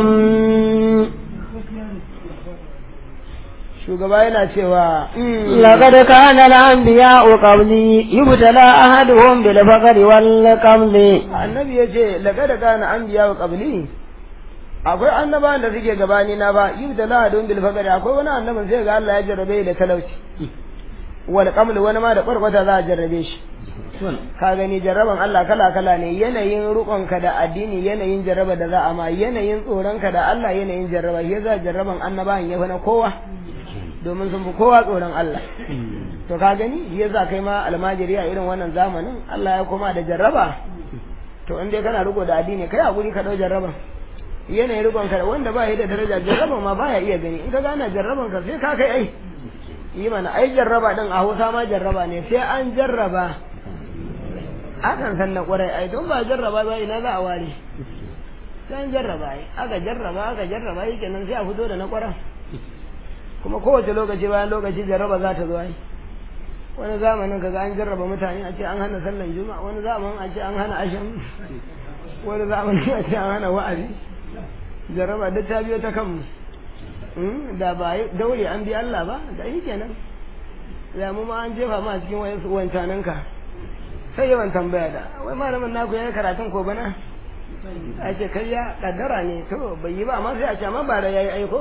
shugaba yana cewa
لقد كان الأنبياء قبلي يبتلى أحدهم بالفقر والقمل
annabi ya ce laqad kana anbiya wa qabli akwai annabawan da suke gabani na ba yubtala don bil faqri akwai wani annabin sai ga Allah ya jarrabe da talauci wal qaml wani ma da kwarkwata za a jarrabe shi ka gani jarraban Allah kala kala ne yanayin rukonka da addini yanayin jarraba da za a ma yanayin tsoronka da Allah yanayin jarraba ya za jarraban annabawan ya fi na kowa domin sun fi kowa tsoron Allah to ka gani ya za kai ma almajiri a irin wannan zamanin Allah ya koma da jarraba to in dai kana riko da addini kai hakuri ka dau jarraban yanayin rikon ka wanda ba da daraja jarraban ma baya iya gani in ka gana jarraban ka sai ka kai ai yi mana ai jarraba din a Hausa ma jarraba ne sai an jarraba akan san na kwarai ai don ba jarraba ba ina za a ware sai an jarraba yi aka jarraba aka jarraba yi kenan sai a fito da na kwaran kuma kowace lokaci bayan lokaci jarraba za ta zo yi wani zamanin kaga an jarraba mutane a ce an hana sallan juma'a wani zamanin a ce an hana asham wani zamanin a ce an hana wa'azi jarraba duk ta biyo ta kanmu da ba daure an bi Allah ba da yi kenan da mu ma an jefa ma cikin wayansu wancanan ka sai yawan tambaya da wai malamin naku yayi karatun ko bana a ce kai ya kaddara ne to bai yi ba amma sai a ce amma ba da yayi aiko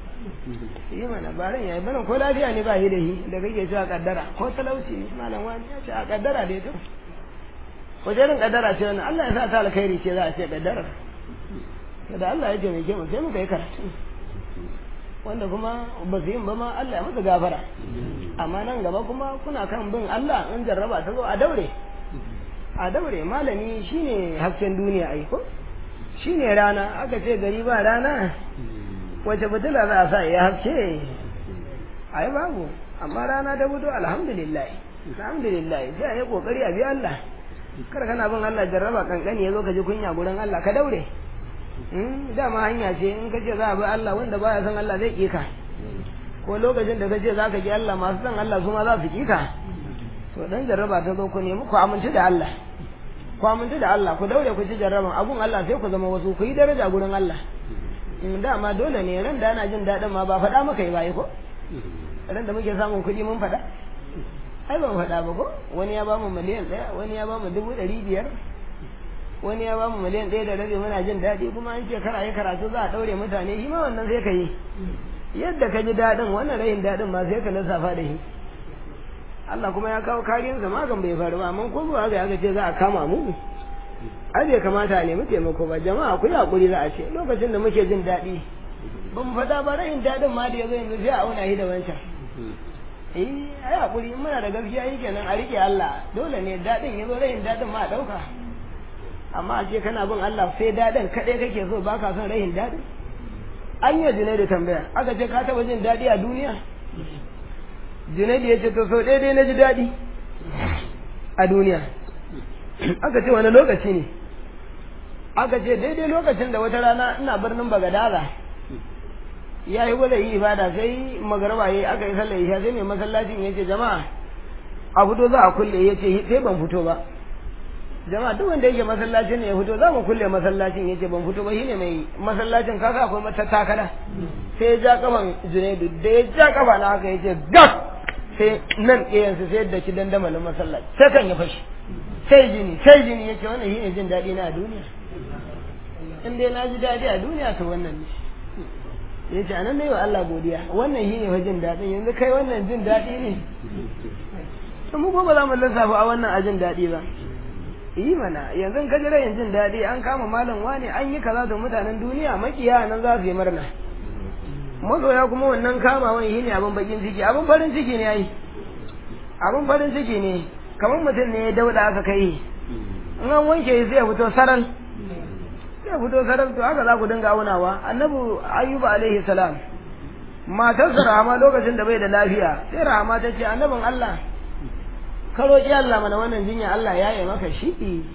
yi mana baran yayi bana ko lafiya ne ba yi da shi da kake cewa kaddara ko talauci ne malam wani ya ce a kaddara dai to ko jerin kaddara ce wannan Allah ya sa ta alkhairi ce za a ce kaddara da Allah ya taimake mu sai muka yi karatu wanda kuma ba su yin ba ma Allah ya masa gafara amma nan gaba kuma kuna kan bin Allah in jarraba ta zo a daure a daure malami shine hasken duniya ai ko shine rana aka ce gari ba rana wace fitila za a sa ya haske ai babu amma rana ta fito alhamdulillah alhamdulillah sai a yi kokari a bi Allah kar kana bin Allah jarraba kankani ya zo ka ji kunya gurin Allah ka daure dama hanya ce in ka ce za a bi Allah wanda baya son Allah zai kika ko lokacin da ka ce za ka ki Allah masu son Allah su ma za su kika to dan jarraba ta zo ku nemi ku amince da Allah ku amince da Allah ku daure ku ci jarraban abun Allah sai ku zama wasu ku yi daraja gurin Allah in dama dole ne ran da ana jin daɗin ma ba faɗa maka yi ba ko ran da muke samun kuɗi mun faɗa ai ban faɗa ba ko wani ya ba mu miliyan ɗaya wani ya ba mu dubu ɗari biyar wani ya bamu miliyan ɗaya da rabi muna jin daɗi kuma an ce kara yi karatu za a ɗaure mutane shi ma wannan sai ka yi yadda ka ji daɗin wannan rayin daɗin ma sai ka lissafa da shi Allah kuma ya kawo kariyarsa magan bai faru ba amma ko zuwa ga aka ce za a kama mu ai bai kamata a nemi taimako ba jama'a ku yi hakuri za a ce lokacin da muke jin daɗi ba mu faɗa ba rayin daɗin ma da ya zo yanzu sai a auna shi da wancan eh ai hakuri in muna da gaskiya yi kenan a rike Allah dole ne daɗin ya zo rayin daɗin ma a ɗauka amma a ce kana bin Allah sai daɗin kaɗai kake so ba ka son rahin daɗin an yi junai da tambaya aka ce ka taɓa jin daɗi a duniya junai da ya ce to sau ɗaya na ji daɗi a duniya aka ce wani lokaci ne aka ce daidai lokacin da wata rana ina birnin bagadaza ya yi gwada yi ibada sai magaraba ya aka yi sallar isha sai mai masallacin ya ce jama'a a fito za a kulle ya ce sai ban fito ba jama'a duk wanda yake masallacin ne ya fito za mu kulle masallacin ya ce ban fito ba shine mai masallacin kaka akwai mata takala sai ya ja kafan junaidu da ya ja kafa na haka ya ce gaf sai nan ɗayansu sai da ki dandamalin masallaci sai kan ya fashi sai jini sai jini ya ce wannan shine jin daɗi na a duniya in dai na ji daɗi a duniya to wannan ne ya ce anan ne wa Allah godiya wannan shine fa jin daɗin yanzu kai wannan jin daɗi ne to mu ba za mu lissafa a wannan a jin daɗi ba yi mana yanzu ka ji rayin jin daɗi an kama malam wani an yi kaza da mutanen duniya makiya nan za su yi murna masoya kuma wannan kamawan shi ne abin bakin ciki abin farin ciki ne ai abin farin ciki ne kamar mutum ne ya dauda aka kai in an wanke shi sai ya fito saral sai ya fito saral to haka za ku dinga aunawa annabi ayyuba alaihi salam matarsa rahama lokacin da bai da lafiya sai rahama ta ce annabin Allah ka roƙi Allah mana wannan jinya Allah ya yi maka shi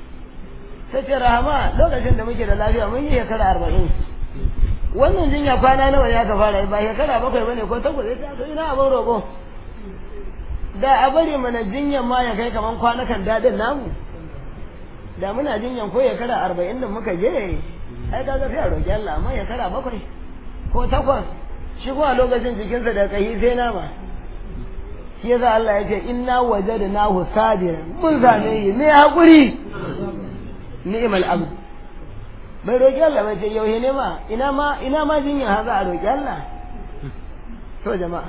ta ce rahama lokacin da muke da lafiya mun yi shekara arba'in wannan jinya kwana nawa ya ka fara ba shekara bakwai bane ko takwas ya ta ina abin roƙo da a bari mana jinyan ma ya kai kaman kwanakan daɗin namu da muna jinyan ko shekara arba'in da muka je ai kaga sai a roƙi Allah amma shekara bakwai ko takwas shi kuma lokacin jikinsa da kahi sai nama shi yasa Allah ya ce inna wajadnahu sabiran mun same shi ne hakuri ni'mal abd bai roki Allah bai ce yauhe ne ma ina ma ina ma jinya ha za a roki Allah to jama'a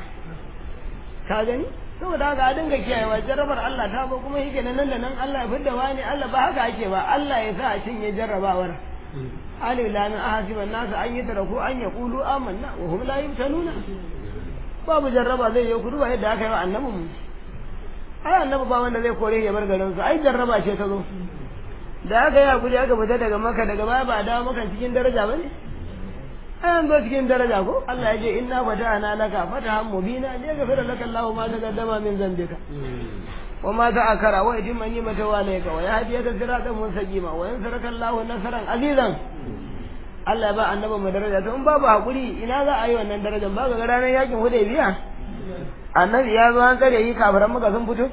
ka gani saboda haka a dinga kiyayewa jarrabar Allah ta ba kuma yake nan da nan Allah ya fidda wani Allah ba haka ake ba Allah ya sa a cinye jarrabawar alif lam ahasiban nasu an yi taraku an yaqulu amanna wa hum la yuftanuna babu jarraba zai yi kudu ba yadda aka yi wa annabin mu ai annabi ba wanda zai kore ya bar garin su ai jarraba ce ta zo da aka yi hakuri aka fita daga maka daga baya ba dawo maka cikin daraja ba ne ai an zo cikin daraja ko Allah ya ce inna fata'ana laka fatahan mubina ne ga fara laka Allahu ma taqaddama min zambika wa ma ta'akara wa idin mani mata wa ne ka wa yahdiyaka siratan mustaqima wa yansuraka Allahu nasran azizan Allah ya ba annabi mu daraja to in babu hakuri ina za a yi wannan darajar ba ga ranar yakin hudaybiya annabi ya zo an kare yi kafiran muka sun fito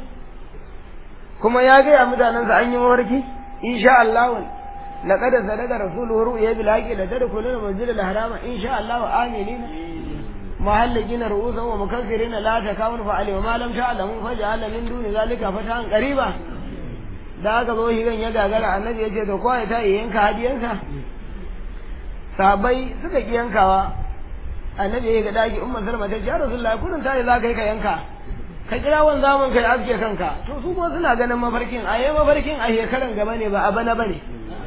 kuma ya gaya mutanensa an yi mafarki insha Allah laqad sadaqa rasuluhu ru'ya bil haqi la tadkhuluna masjidal harama insha Allah aminina muhallikina ru'usan wa mukaffirina la takawun fa alayhi ma lam ta'lamu faj'ala min duni zalika fatan qariba da aka zo higan ya gagara annabi ya ce to kowa ta yi yanka hadiyansa sabai suka ki yankawa annabi ya ga daki umma salma ta ce ya rasulullahi kullun ta yi za ka yi ka yanka ka kira wan zaman kai aske kanka to su kuma suna ganin mafarkin a yi mafarkin a shekaran gaba ne ba a bana bane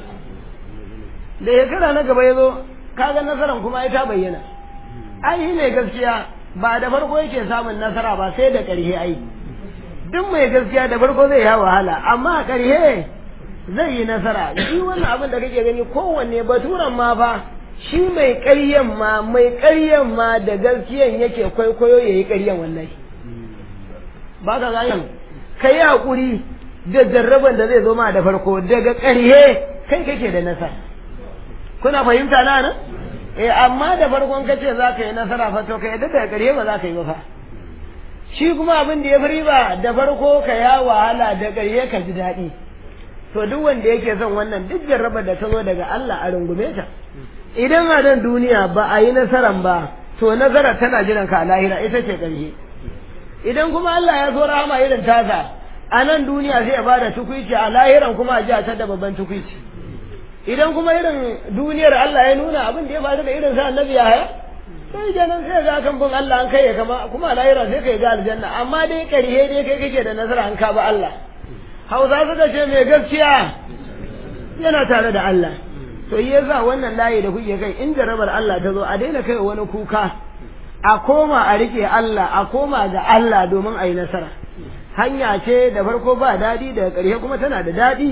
da shekara na gaba ya zo kaga nasaran kuma ai ta bayyana ai ne gaskiya ba da farko yake samun nasara ba sai da ƙarshe ai duk mai gaskiya da farko zai ya wahala amma a ƙarshe zai yi nasara shi wannan abin da kake gani kowanne baturan ma fa shi mai ƙaryan ma mai ƙaryan ma da gaskiyan yake kwaikwayo ya yi ƙaryan wallahi ba ka gani ka yi haƙuri da jarraban da zai zo ma da farko daga ƙarshe kai kake da nasara kuna fahimta na nan eh amma da farkon kace za ka yi nasara fa to ka yadda da ƙarshe ba za ka yi ba fa shi kuma abin da ya fi riba da farko ka ya wahala da ƙarshe ka ji daɗi to duk wanda yake son wannan duk jarrabar da ta zo daga Allah a rungume ta idan a nan duniya ba a yi nasaran ba to nasara tana jiran ka a lahira ita ce ƙarshe idan kuma Allah ya so rahama irin tasa a nan duniya sai ya bada tukuici a lahiran kuma a ji a da babban tukuici idan kuma irin duniyar Allah ya nuna abin da ya faru da irin sa annabi ya haya sai kenan sai ga kan bin Allah an kai kama kuma a lahira sai kai ga aljanna amma dai ƙarshe dai kai kake da nasara an ka ba Allah hausa suka ce mai gaskiya yana tare da Allah to yi yasa wannan layi da kuke kai in jarabar Allah ta zo a daina kai wani kuka a koma a rike Allah a koma ga Allah domin a yi nasara hanya ce da farko ba daɗi daga ƙarshe kuma tana da daɗi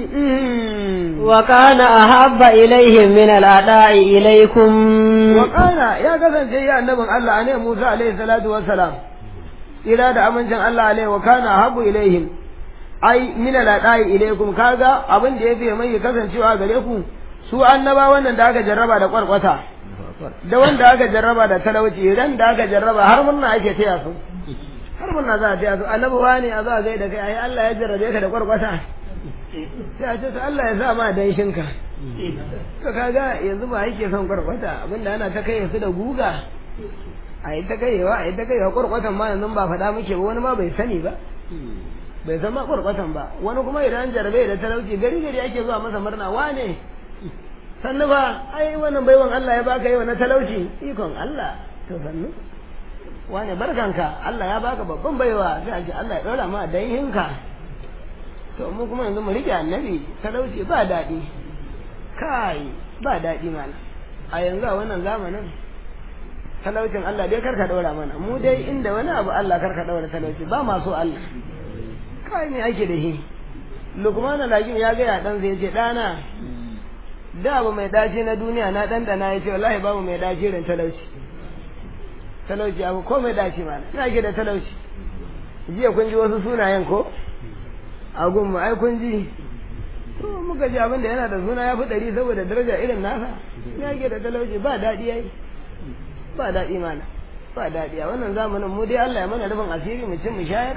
wa kana ahabba ilaihim min al'ada'i ilaikum
wa kana ya kasance ya annabin Allah ne Musa alaihi salatu wassalam ila da amincin Allah alaihi wa kana ahabbu ilaihim ai min al'ada'i ilaikum kaga abin da yafi mai kasancewa gare ku su annaba wannan da aka jarraba da kwarkwata da wanda aka jarraba da talauci ran da aka jarraba har murna ake taya su har murna za a taya su annabi wani a za a gaida kai ai Allah ya jarrabe ka da kwarkwata sai a ce to Allah ya sa ma danshin ka to kaga yanzu ba yake son kwarkwata abinda ana ta kai su da guga a yi ta kaiwa a yi ta kaiwa kwarkwatan ma yanzu ba faɗa muke ba wani ma bai sani ba bai san ma kwarkwatan ba wani kuma idan jarrabe da talauci gari gari ake zuwa masa murna wane sannu ba ai wannan baiwan Allah ya baka yau na talauci ikon Allah to sannu wane barkanka Allah ya baka babban baiwa sai a ce Allah ya ɗora ma danhinka to mu kuma yanzu mu rike annabi talauci ba daɗi kai ba daɗi mana a yanzu a wannan zamanin talaucin Allah dai karka ɗora mana mu dai inda wani abu Allah karka ɗora talauci ba masu Allah kai ne ake da shi lukman al-hakim ya ga ya dan zai ce dana da abu mai dace na duniya na dandana ya ce wallahi babu mai dace irin talauci talauci abu ko mai dace ma ina ke da talauci jiya kun ji wasu sunayen ko a gunmu ai kun ji to muka ji abin da yana da suna ya fi ɗari saboda daraja irin nasa ina ke da talauci ba daɗi yayi ba daɗi mana ba daɗi a wannan zamanin mu dai Allah ya mana rufin asiri mu cin mu shayar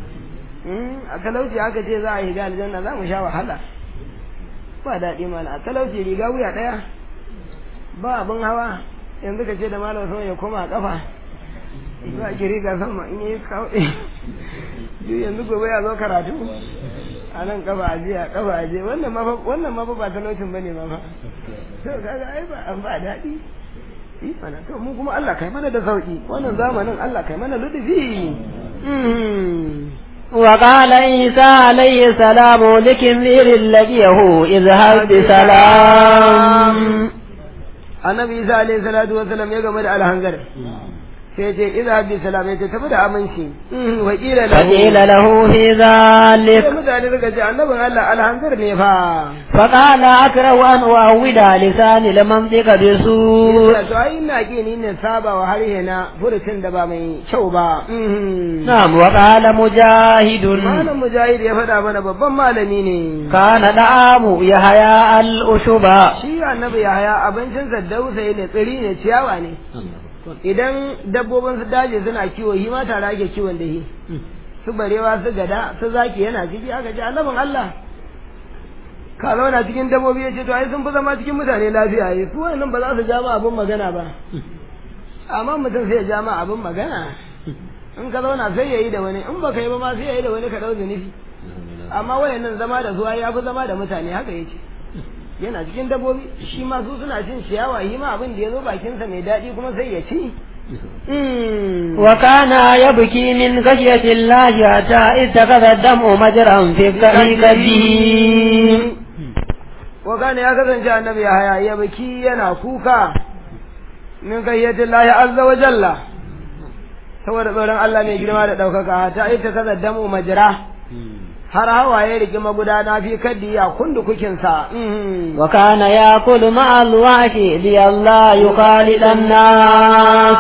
a talauci haka ce za a yi ga aljanna za mu sha wahala ba daɗi mana a talauci riga wuya ɗaya ba abin hawa yanzu ka ce da malam sama ya koma a ƙafa za ki riga sama in yi kawo duk yanzu gobe ya zo karatu a nan ƙafa a jiya ƙafa a jiya wannan ma wannan ma ba talaucin bane ma fa to kaga ai ba an ba daɗi mana to mu kuma Allah kai mana da sauki wannan zamanin Allah kai mana ludufi
وقال عيسى عليه السلام لكمير لقيه اذهب بسلام
annabi isa alayhi salatu wasallam ya game da alhangar sai ce idza bi salam ya ce tafi da aminci wa qila lahu
فقيل له في
sai
ذلك
mutane suka ce annabin Allah alhanzir ne fa
فقال أكره أن أعود لساني لمنطق بسوء
to ai ina ki ni ne saba wa harshe na furucin da ba mai kyau ba
نعم وقال مجاهد
malam mujahid ya faɗa mana babban malami ne
كان دعام يحيى الأشبا
shi annabi yahaya abincin sa dausayi ne tsiri ne ciyawa ne idan dabbobin su daji suna kiwo shi ma tare ake kiwon da shi su barewa su gada su zaki yana ciki aka ce annabin Allah ka zauna cikin dabbobi ya ce to ai sun fi zama cikin mutane lafiya yi su wannan ba za su ja ma abin magana ba amma mutum sai ya ja ma abin magana in ka zauna sai ya yi da wani in baka yi ba ma sai ya yi da wani ka ɗau zunubi amma wayannan zama da zuwa ya fi zama da mutane haka yake yana cikin dabbobi shi ma su suna cin ciyawa shi ma abin da ya zo bakinsa mai daɗi kuma sai ya ci
وكان يبكي من خشية الله حتى اتخذ الدمع مجرا في قلبه
wa kana ya kasance annabi ya haya ya baki yana kuka min kayyatin lahi azza wa jalla saboda tsoron Allah mai girma da ɗaukaka ta ita kaza damu majira har hawaye rigi magudana fi kaddi ya kundu kukinsa
وكان يأكل مع الوحش لئلا يخالط الناس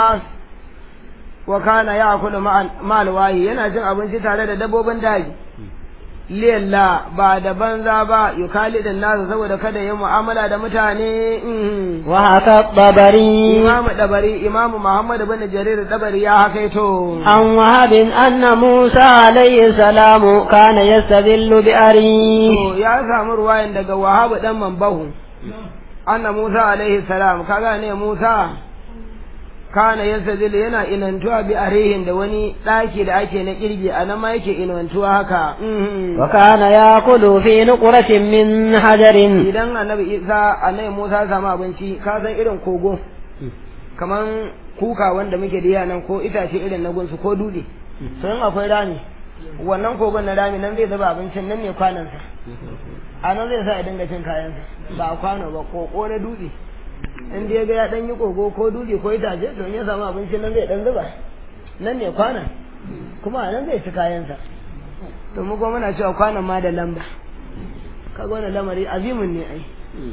wa kana ya kula ma'al wahi yana cin abinci tare da dabbobin daji liyalla ba da banza ba yukali da nasu saboda kada ya mu'amala da mutane
وهكا الطبري
imamu dabari imamu muhammad bin jarir dabari ya hakaito
عن وهب أن موسى عليه السلام كان يستذل بأريه
to ya samu ruwayan daga wahabu dan mambahu anna musa alaihi salam kaga ne musa kana yastazil yana inantuwa bi arihin da wani daki da ake na kirgi a nan ma yake inantuwa haka mhm.
وكان يأكل في نقرة من حجر
idan annabi isa annabi musa ya samu abinci ka san irin kogo kaman kuka wanda muke da nan ko itace irin na gunsu ko dutse to in akwai rami wannan kogon na rami nan zai zuba abincin nan ne kwanansa a nan zai sa ya dinga cin kayansa ba a kwano ba koko na dutse in dai ga ya dan yi kogo ko dutse ko itace to in ya samu abincin nan zai dan zuba nan ne kwanan kuma a nan zai ci kayansa to mu kuma muna cewa kwanan ma da lamba kaga wannan lamari azimin ne ai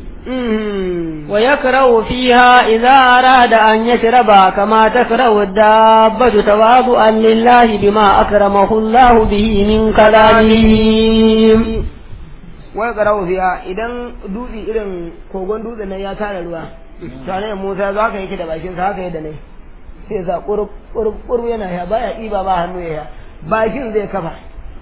Mhm.
ويكره فيها إذا أراد أن يشرب كما تكره الدابة تواضعا لله بما أكرمه الله به من كلامه
wai garau fiya idan dutse irin kogon dutse nan ya tara ruwa tare Musa za ka yake da bakin sa haka yadda ne sai za kurub kurub kurub yana ya baya ɗiba ba hannu ya bakin zai kafa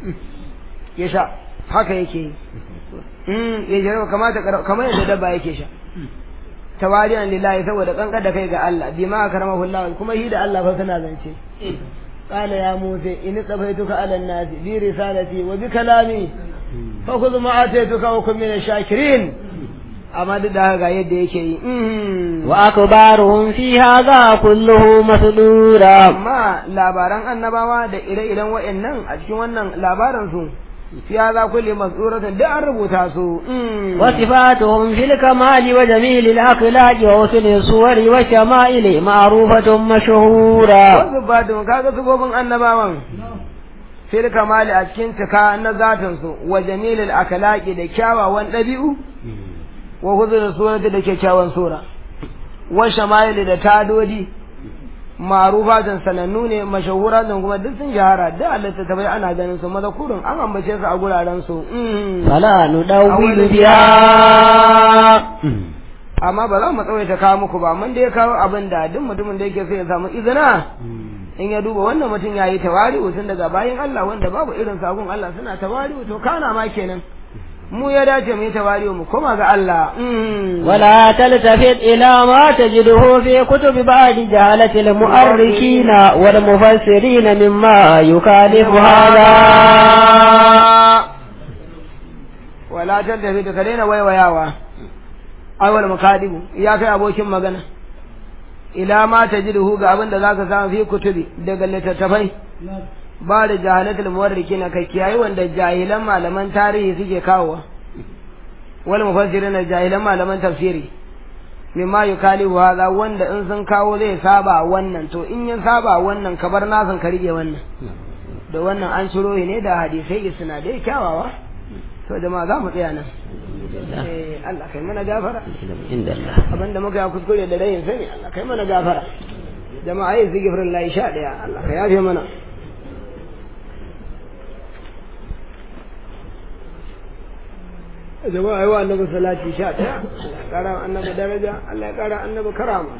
ya sha haka yake yi mm ya jira kamata kamar yadda dabba yake sha tawariyan lillahi saboda kankar da kai ga Allah bima akramahu Allah kuma hi da Allah fa suna zance قال يا موسى إن اصطفيتك على الناس برسالتي وبكلامي فخذ ما آتيتك وكن من الشاكرين amma duk da haka ga yadda yake yi
وأكبارهم في هذا كله مسدورا
amma labaran annabawa da ire-iren wa'annan a cikin wannan labaran su fiya za kulle masuratin duk an rubuta su
وصفاتهم في الكمال وجميل الأخلاق وحسن الصور والشمائل معروفة مشهورة
wasu ba don kaga sufofin annabawan fil kamali a cikin cika na zatin su wa jamilil akhlaqi da kyawawan ɗabi'u wa huzur surati da kyakkyawan sura wa shama'ili da tadodi ma'rufatan sanannu ne mashahuratan kuma duk sun shahara da Allah ta tabai ana ganin su mazakurun an ambace su a guraren su
فلا ندول بها
amma ba za mu tsawaita kawo muku ba mun dai kawo abin da duk mutumin da yake so ya samu izina in ya duba wannan mutum ya yi tawari tun daga bayan Allah wanda babu irin sabon Allah suna tawari to kana ma kenan mu ya dace mu yi tawari mu koma ga Allah
ولا تلتفت إلى ما تجده في كتب بعض جهلة المؤرخين والمفسرين مما يخالف هذا
wala tattafi ka daina waiwayawa awal makadibu ya kai abokin magana ila ma tajiduhu ga abin da zaka samu fi kutubi daga littattafai ba da jahalatul muwarrikin kai kiyaye wanda jahilan malaman tarihi suke kawowa wal mufassirin da jahilan malaman tafsiri mimma yukalihu hadha wanda in sun kawo zai saba wannan to in ya saba wannan ka bar nasan ka rige wannan da wannan an shiro ne da hadisai isnadai kyawawa to jama'a za mu tsaya nan eh Allah kai mana gafara
inda Allah
abinda muka yi kuskure da rayin sani Allah kai mana gafara jama'a yi zikirin layi sha ɗaya Allah ka yafe mana jama'a yi wa annabi salati sha ɗaya Allah ya ƙara annabi daraja Allah ya ƙara annabi karama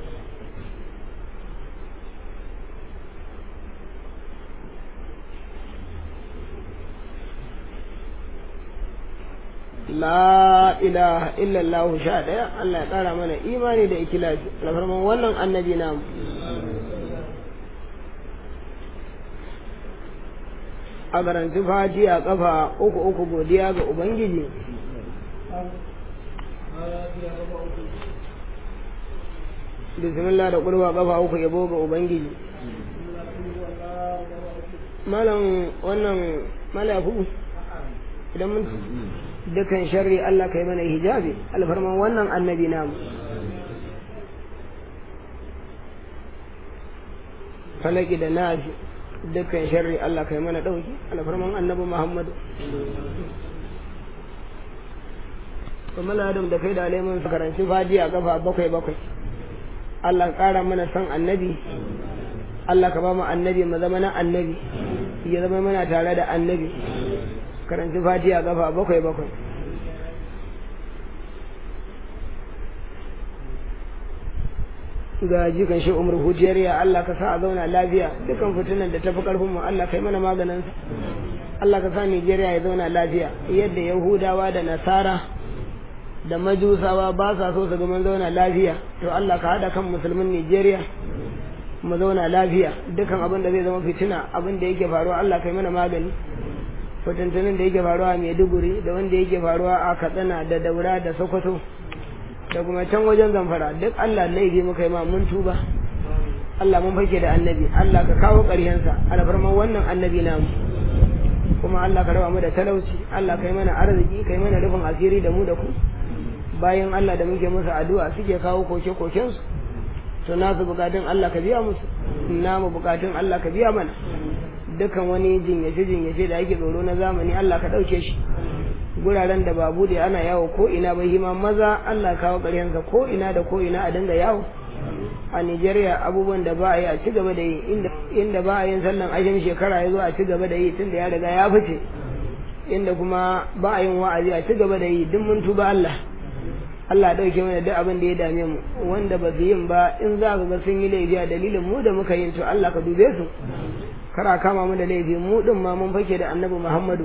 la ilaha illallah sha ɗaya Allah ya ƙara mana imani da ikilasi alfarman wannan annabi namu a garanti fati a kafa uku uku godiya ga ubangiji bismillah da kurwa kafa uku yabo ga ubangiji malam wannan malafu idan mun dukan sharri Allah kai mana hijabi alfarman wannan annabi namu falaki da nafi dukkan sharri Allah kai mana dauki alfarman annabi Muhammadu kuma adam da kai da alaiman su karanci fadi a kafa bakwai bakwai Allah kara mana san annabi Allah ka ba mu annabi mu zama na annabi ya zama mana tare da annabi karanci fati a kafa bakwai bakwai ga jikan shi umar hujiyar ya Allah ka sa a zauna lafiya dukan fitinan da tafi karfin mu Allah kai mana maganin Allah ka sa Nijeriya ya zauna lafiya yadda Yahudawa da Nasara da Majusawa ba sa so su ga mun zauna lafiya to Allah ka hada kan musulmin Nijeriya mu zauna lafiya dukan abin da zai zama fitina abin da yake faruwa Allah kai mana magani fitintunin da yake faruwa a Maiduguri da wanda yake faruwa a Katsina da Daura da Sokoto da kuma can wajen zamfara duk Allah laifi muka yi ma mun tuba Allah mun fake da annabi Allah ka kawo ƙaryensa alfarman wannan annabi namu kuma Allah ka raba mu da talauci Allah kai mana arziki kai mana rufin asiri da mu da ku bayan Allah da muke musu addu'a suke kawo koke koken su to nasu bukatun Allah ka biya musu namu bukatun Allah ka biya mana dukan wani jinyace jinyace da ake tsoro na zamani Allah ka ɗauke shi guraren da ba bude ana yawo ko ina ba hima maza Allah kawo ƙaryansa ko ina da ko ina a dinga yawo a Nigeria abubuwan da ba a yi a ci gaba da yi inda ba a yin sallan ashirin shekara ya zo a ci gaba da yi tunda ya riga ya fice inda kuma ba a yin wa'azi a ci gaba da yi duk mun tuba Allah Allah dauke mana duk abin da ya dame mu wanda ba su yin ba in za ka ga sun yi laifi a dalilin mu da muka yin to Allah ka dube su kara kama mu da laifi mu din ma mun fake da Annabi Muhammadu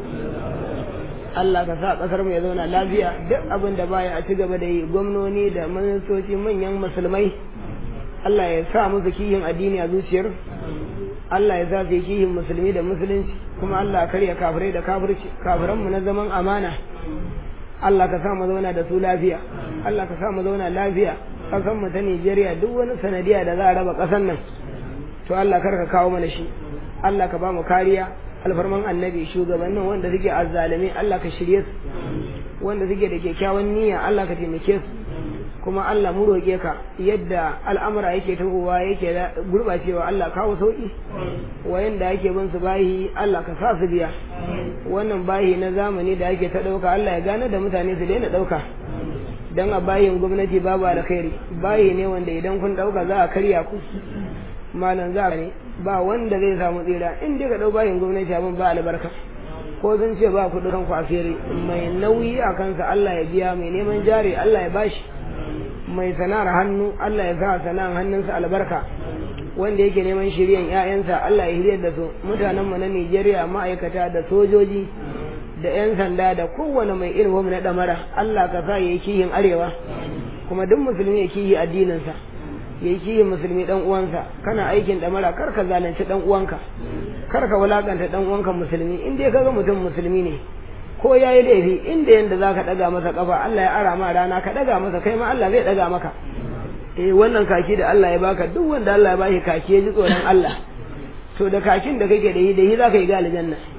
Allah ka sa kasar mu ya zauna lafiya duk abin da baya a ci gaba da yi gwamnoni da ministoci manyan musulmai Allah ya sa musu kihin addini a zuciyar Allah ya sa su kihin musulmi da musulunci kuma Allah karya kafirai da kafirci kafiran mu na zaman amana Allah ka sa mu zauna da su lafiya Allah ka sa mu zauna lafiya kasan mu ta Nigeria duk wani sanadiya da za a raba kasan nan to Allah kar ka kawo mana shi Allah ka ba mu kariya alfarman annabi shugabannin wanda suke azzalumi Allah ka shirye su wanda suke da kyakkyawan niyya Allah ka taimake su kuma Allah mu roƙe ka yadda al'amura yake tahowa yake gurɓacewa Allah kawo sauƙi wayanda ake bin su bayi Allah ka sa su biya wannan bayi na zamani da ake ta ɗauka Allah ya gane da mutane su daina ɗauka dan a bayin gwamnati babu alkhairi bayi ne wanda idan kun ɗauka za a karya ku malam za ne ba wanda zai samu tsira in dai ka ɗau bayin gwamnati abin ba albarka ko sun ce ba ku ɗaukan ku asiri mai nauyi a kansa Allah ya biya mai neman jari Allah ya bashi mai sana'ar hannu Allah ya sa sana'ar hannunsa albarka wanda yake neman shiryan ƴaƴansa Allah ya hiryar da su mutanen mu na Nigeria ma'aikata da sojoji da ƴan sanda da kowane mai irin na damara Allah ka sa yayi kihin arewa kuma duk musulmi ya kihi addinin sa yayi kihin musulmi dan uwansa kana aikin damara kar ka zalunci dan uwanka kar ka wulakanta dan uwanka musulmi in dai kaga mutum musulmi ne ko ya yi laifi inda yanda za ka ɗaga masa ƙafa Allah ya ara ma rana ka ɗaga masa kai ma Allah zai ɗaga maka eh wannan kaki da Allah ya baka duk wanda Allah ya bashi kaki ya ji tsoron Allah to da kakin da kake da yi da yi za ka yi ga aljanna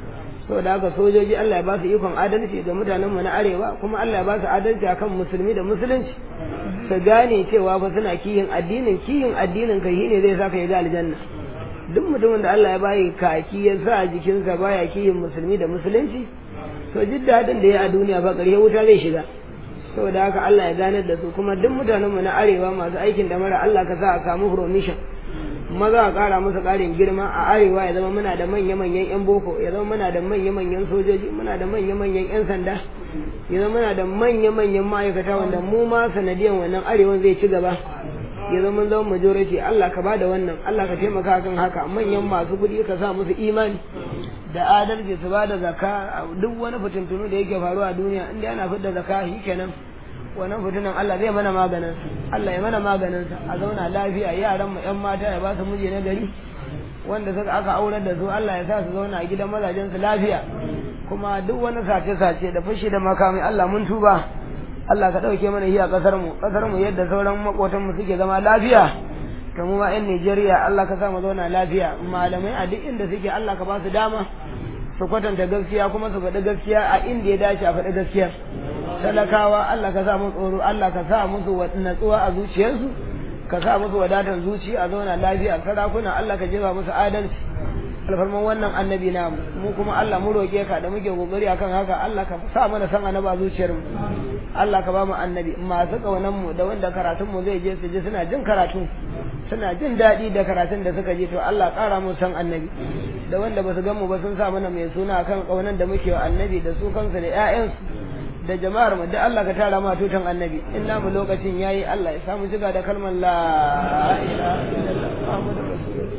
saboda haka sojoji Allah ya ba su ikon adalci ga mutanen mu na arewa kuma Allah ya ba su adalci akan musulmi da musulunci su gane cewa fa suna kiyin addinin kiyin addinin kai shine zai saka ya ga aljanna duk mutumin da Allah ya bayi kaki ya sa jikinsa baya kiyin musulmi da musulunci to jin daɗin da ya a duniya fa ƙarshe wuta zai shiga saboda haka Allah ya ganar da su kuma duk mutanen mu na arewa masu aikin da mara Allah ka sa a samu promotion maza a ƙara musu ƙarin girma a arewa ya zama muna da manya-manyan 'yan boko ya zama muna da manya-manyan sojoji muna da manya-manyan 'yan sanda ya zama muna da manya-manyan ma'aikata wanda mu ma sanadiyan wannan arewan zai ci gaba ya zama mun zama majority Allah ka bada wannan Allah ka taimaka kan haka manyan masu kuɗi ka sa musu imani da adalci su bada zakka duk wani fitintunu da yake faruwa a duniya inda ana fitar zakka shikenan wannan fitinan Allah zai mana maganin Allah ya mana maganin sa a zauna lafiya yaran mu yan mata ya ba su miji na gari wanda suka aka aurar da su Allah ya sa su zauna a gidan mazajen su lafiya kuma duk wani sace sace da fushi da makami Allah mun tuba Allah ka dauke mana shi a kasar mu kasar mu yadda sauran makotan mu suke zama lafiya to mu ma yan Najeriya Allah ka sa mu zauna lafiya malamai a duk inda suke Allah ka ba su dama su kwatanta gaskiya kuma su faɗi gaskiya a inda ya dace a faɗi gaskiya talakawa Allah ka sa musu tsoro Allah ka sa musu natsuwa a zuciyarsu ka sa musu wadatar zuci a zauna lafiya sarakuna Allah ka jefa musu adalci alfarman wannan annabi namu mu kuma Allah mu roƙe ka da muke kokari akan haka Allah ka sa mana san annaba zuciyar mu Allah ka ba mu annabi masu kaunan mu da wanda karatun mu zai je su ji suna jin karatu suna jin daɗi da karatun da suka ji to Allah ƙara mu san annabi da wanda ba su gan mu ba sun sa mana mai suna kan kaunan da muke wa annabi da su kansu da ƴaƴansu da jama'ar mu da Allah ka tara ma tutan annabi in namu lokacin yayi Allah ya samu jiga da kalmar la ilaha illallah Muhammadur rasulullah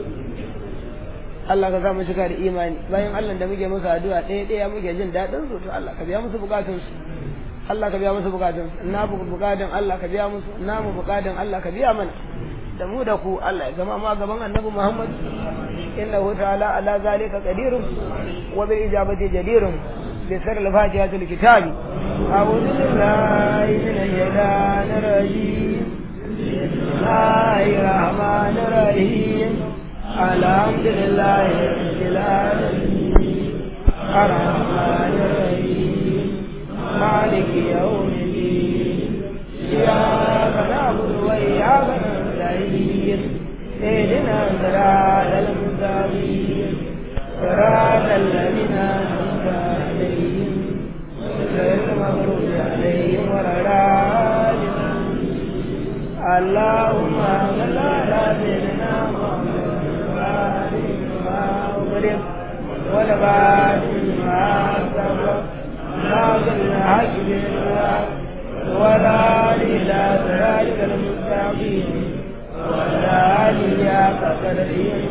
Allah ka samu shiga da imani bayan Allah da muke musu addu'a ɗaya ɗaya muke jin daɗin su to Allah ka biya musu bukatun su Allah ka biya musu bukatun su na bukatun Allah ka biya musu na mu bukatun Allah ka biya mana da mu da ku Allah ya zama ma gaban annabi Muhammad innahu ta'ala ala zalika qadirun wa bil ijabati jadirun bi sirr al-fatiha al-kitab a'udhu billahi minash shaitanir rajim bismillahir rahmanir rahim الحمد لله رب العالمين الرحمن الرحيم مالك يوم الدين إياك نعبد وإياك نستعين اهدنا صراط المستقيم صراط الذين أنعمت عليهم غير المغضوب عليهم ولا الضالين اللهم صل على سيدنا محمد أغلق والبعد ما سبق ناظر الحق بالحق ولا إلى ذلك المستقيم ولا إلى قدر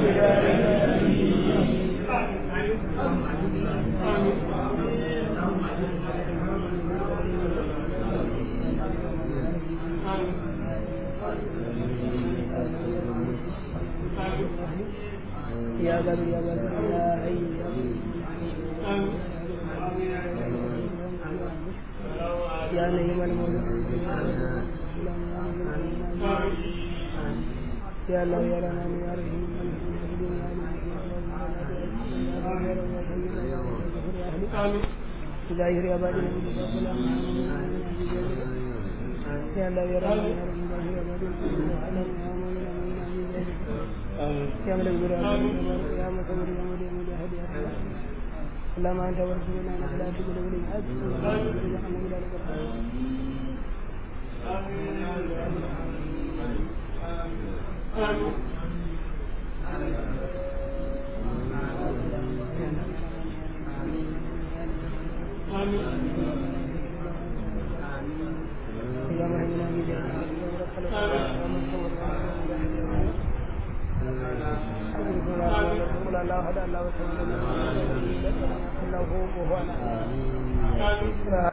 يا ذا يا ذا يا حي يا نعيم المولى يا الله يا رحمن يا رحيم ظاهر يا باطن يا الله يا رحمن يا رحيم يا باطن يا ملك الجلال يا مصور يا مولي يا مجاهد يا رب اللهم انت ورسولنا انك لا تقبل ولي الحج يا مرحبا يا مصور الله هدى الله وسلم الله هو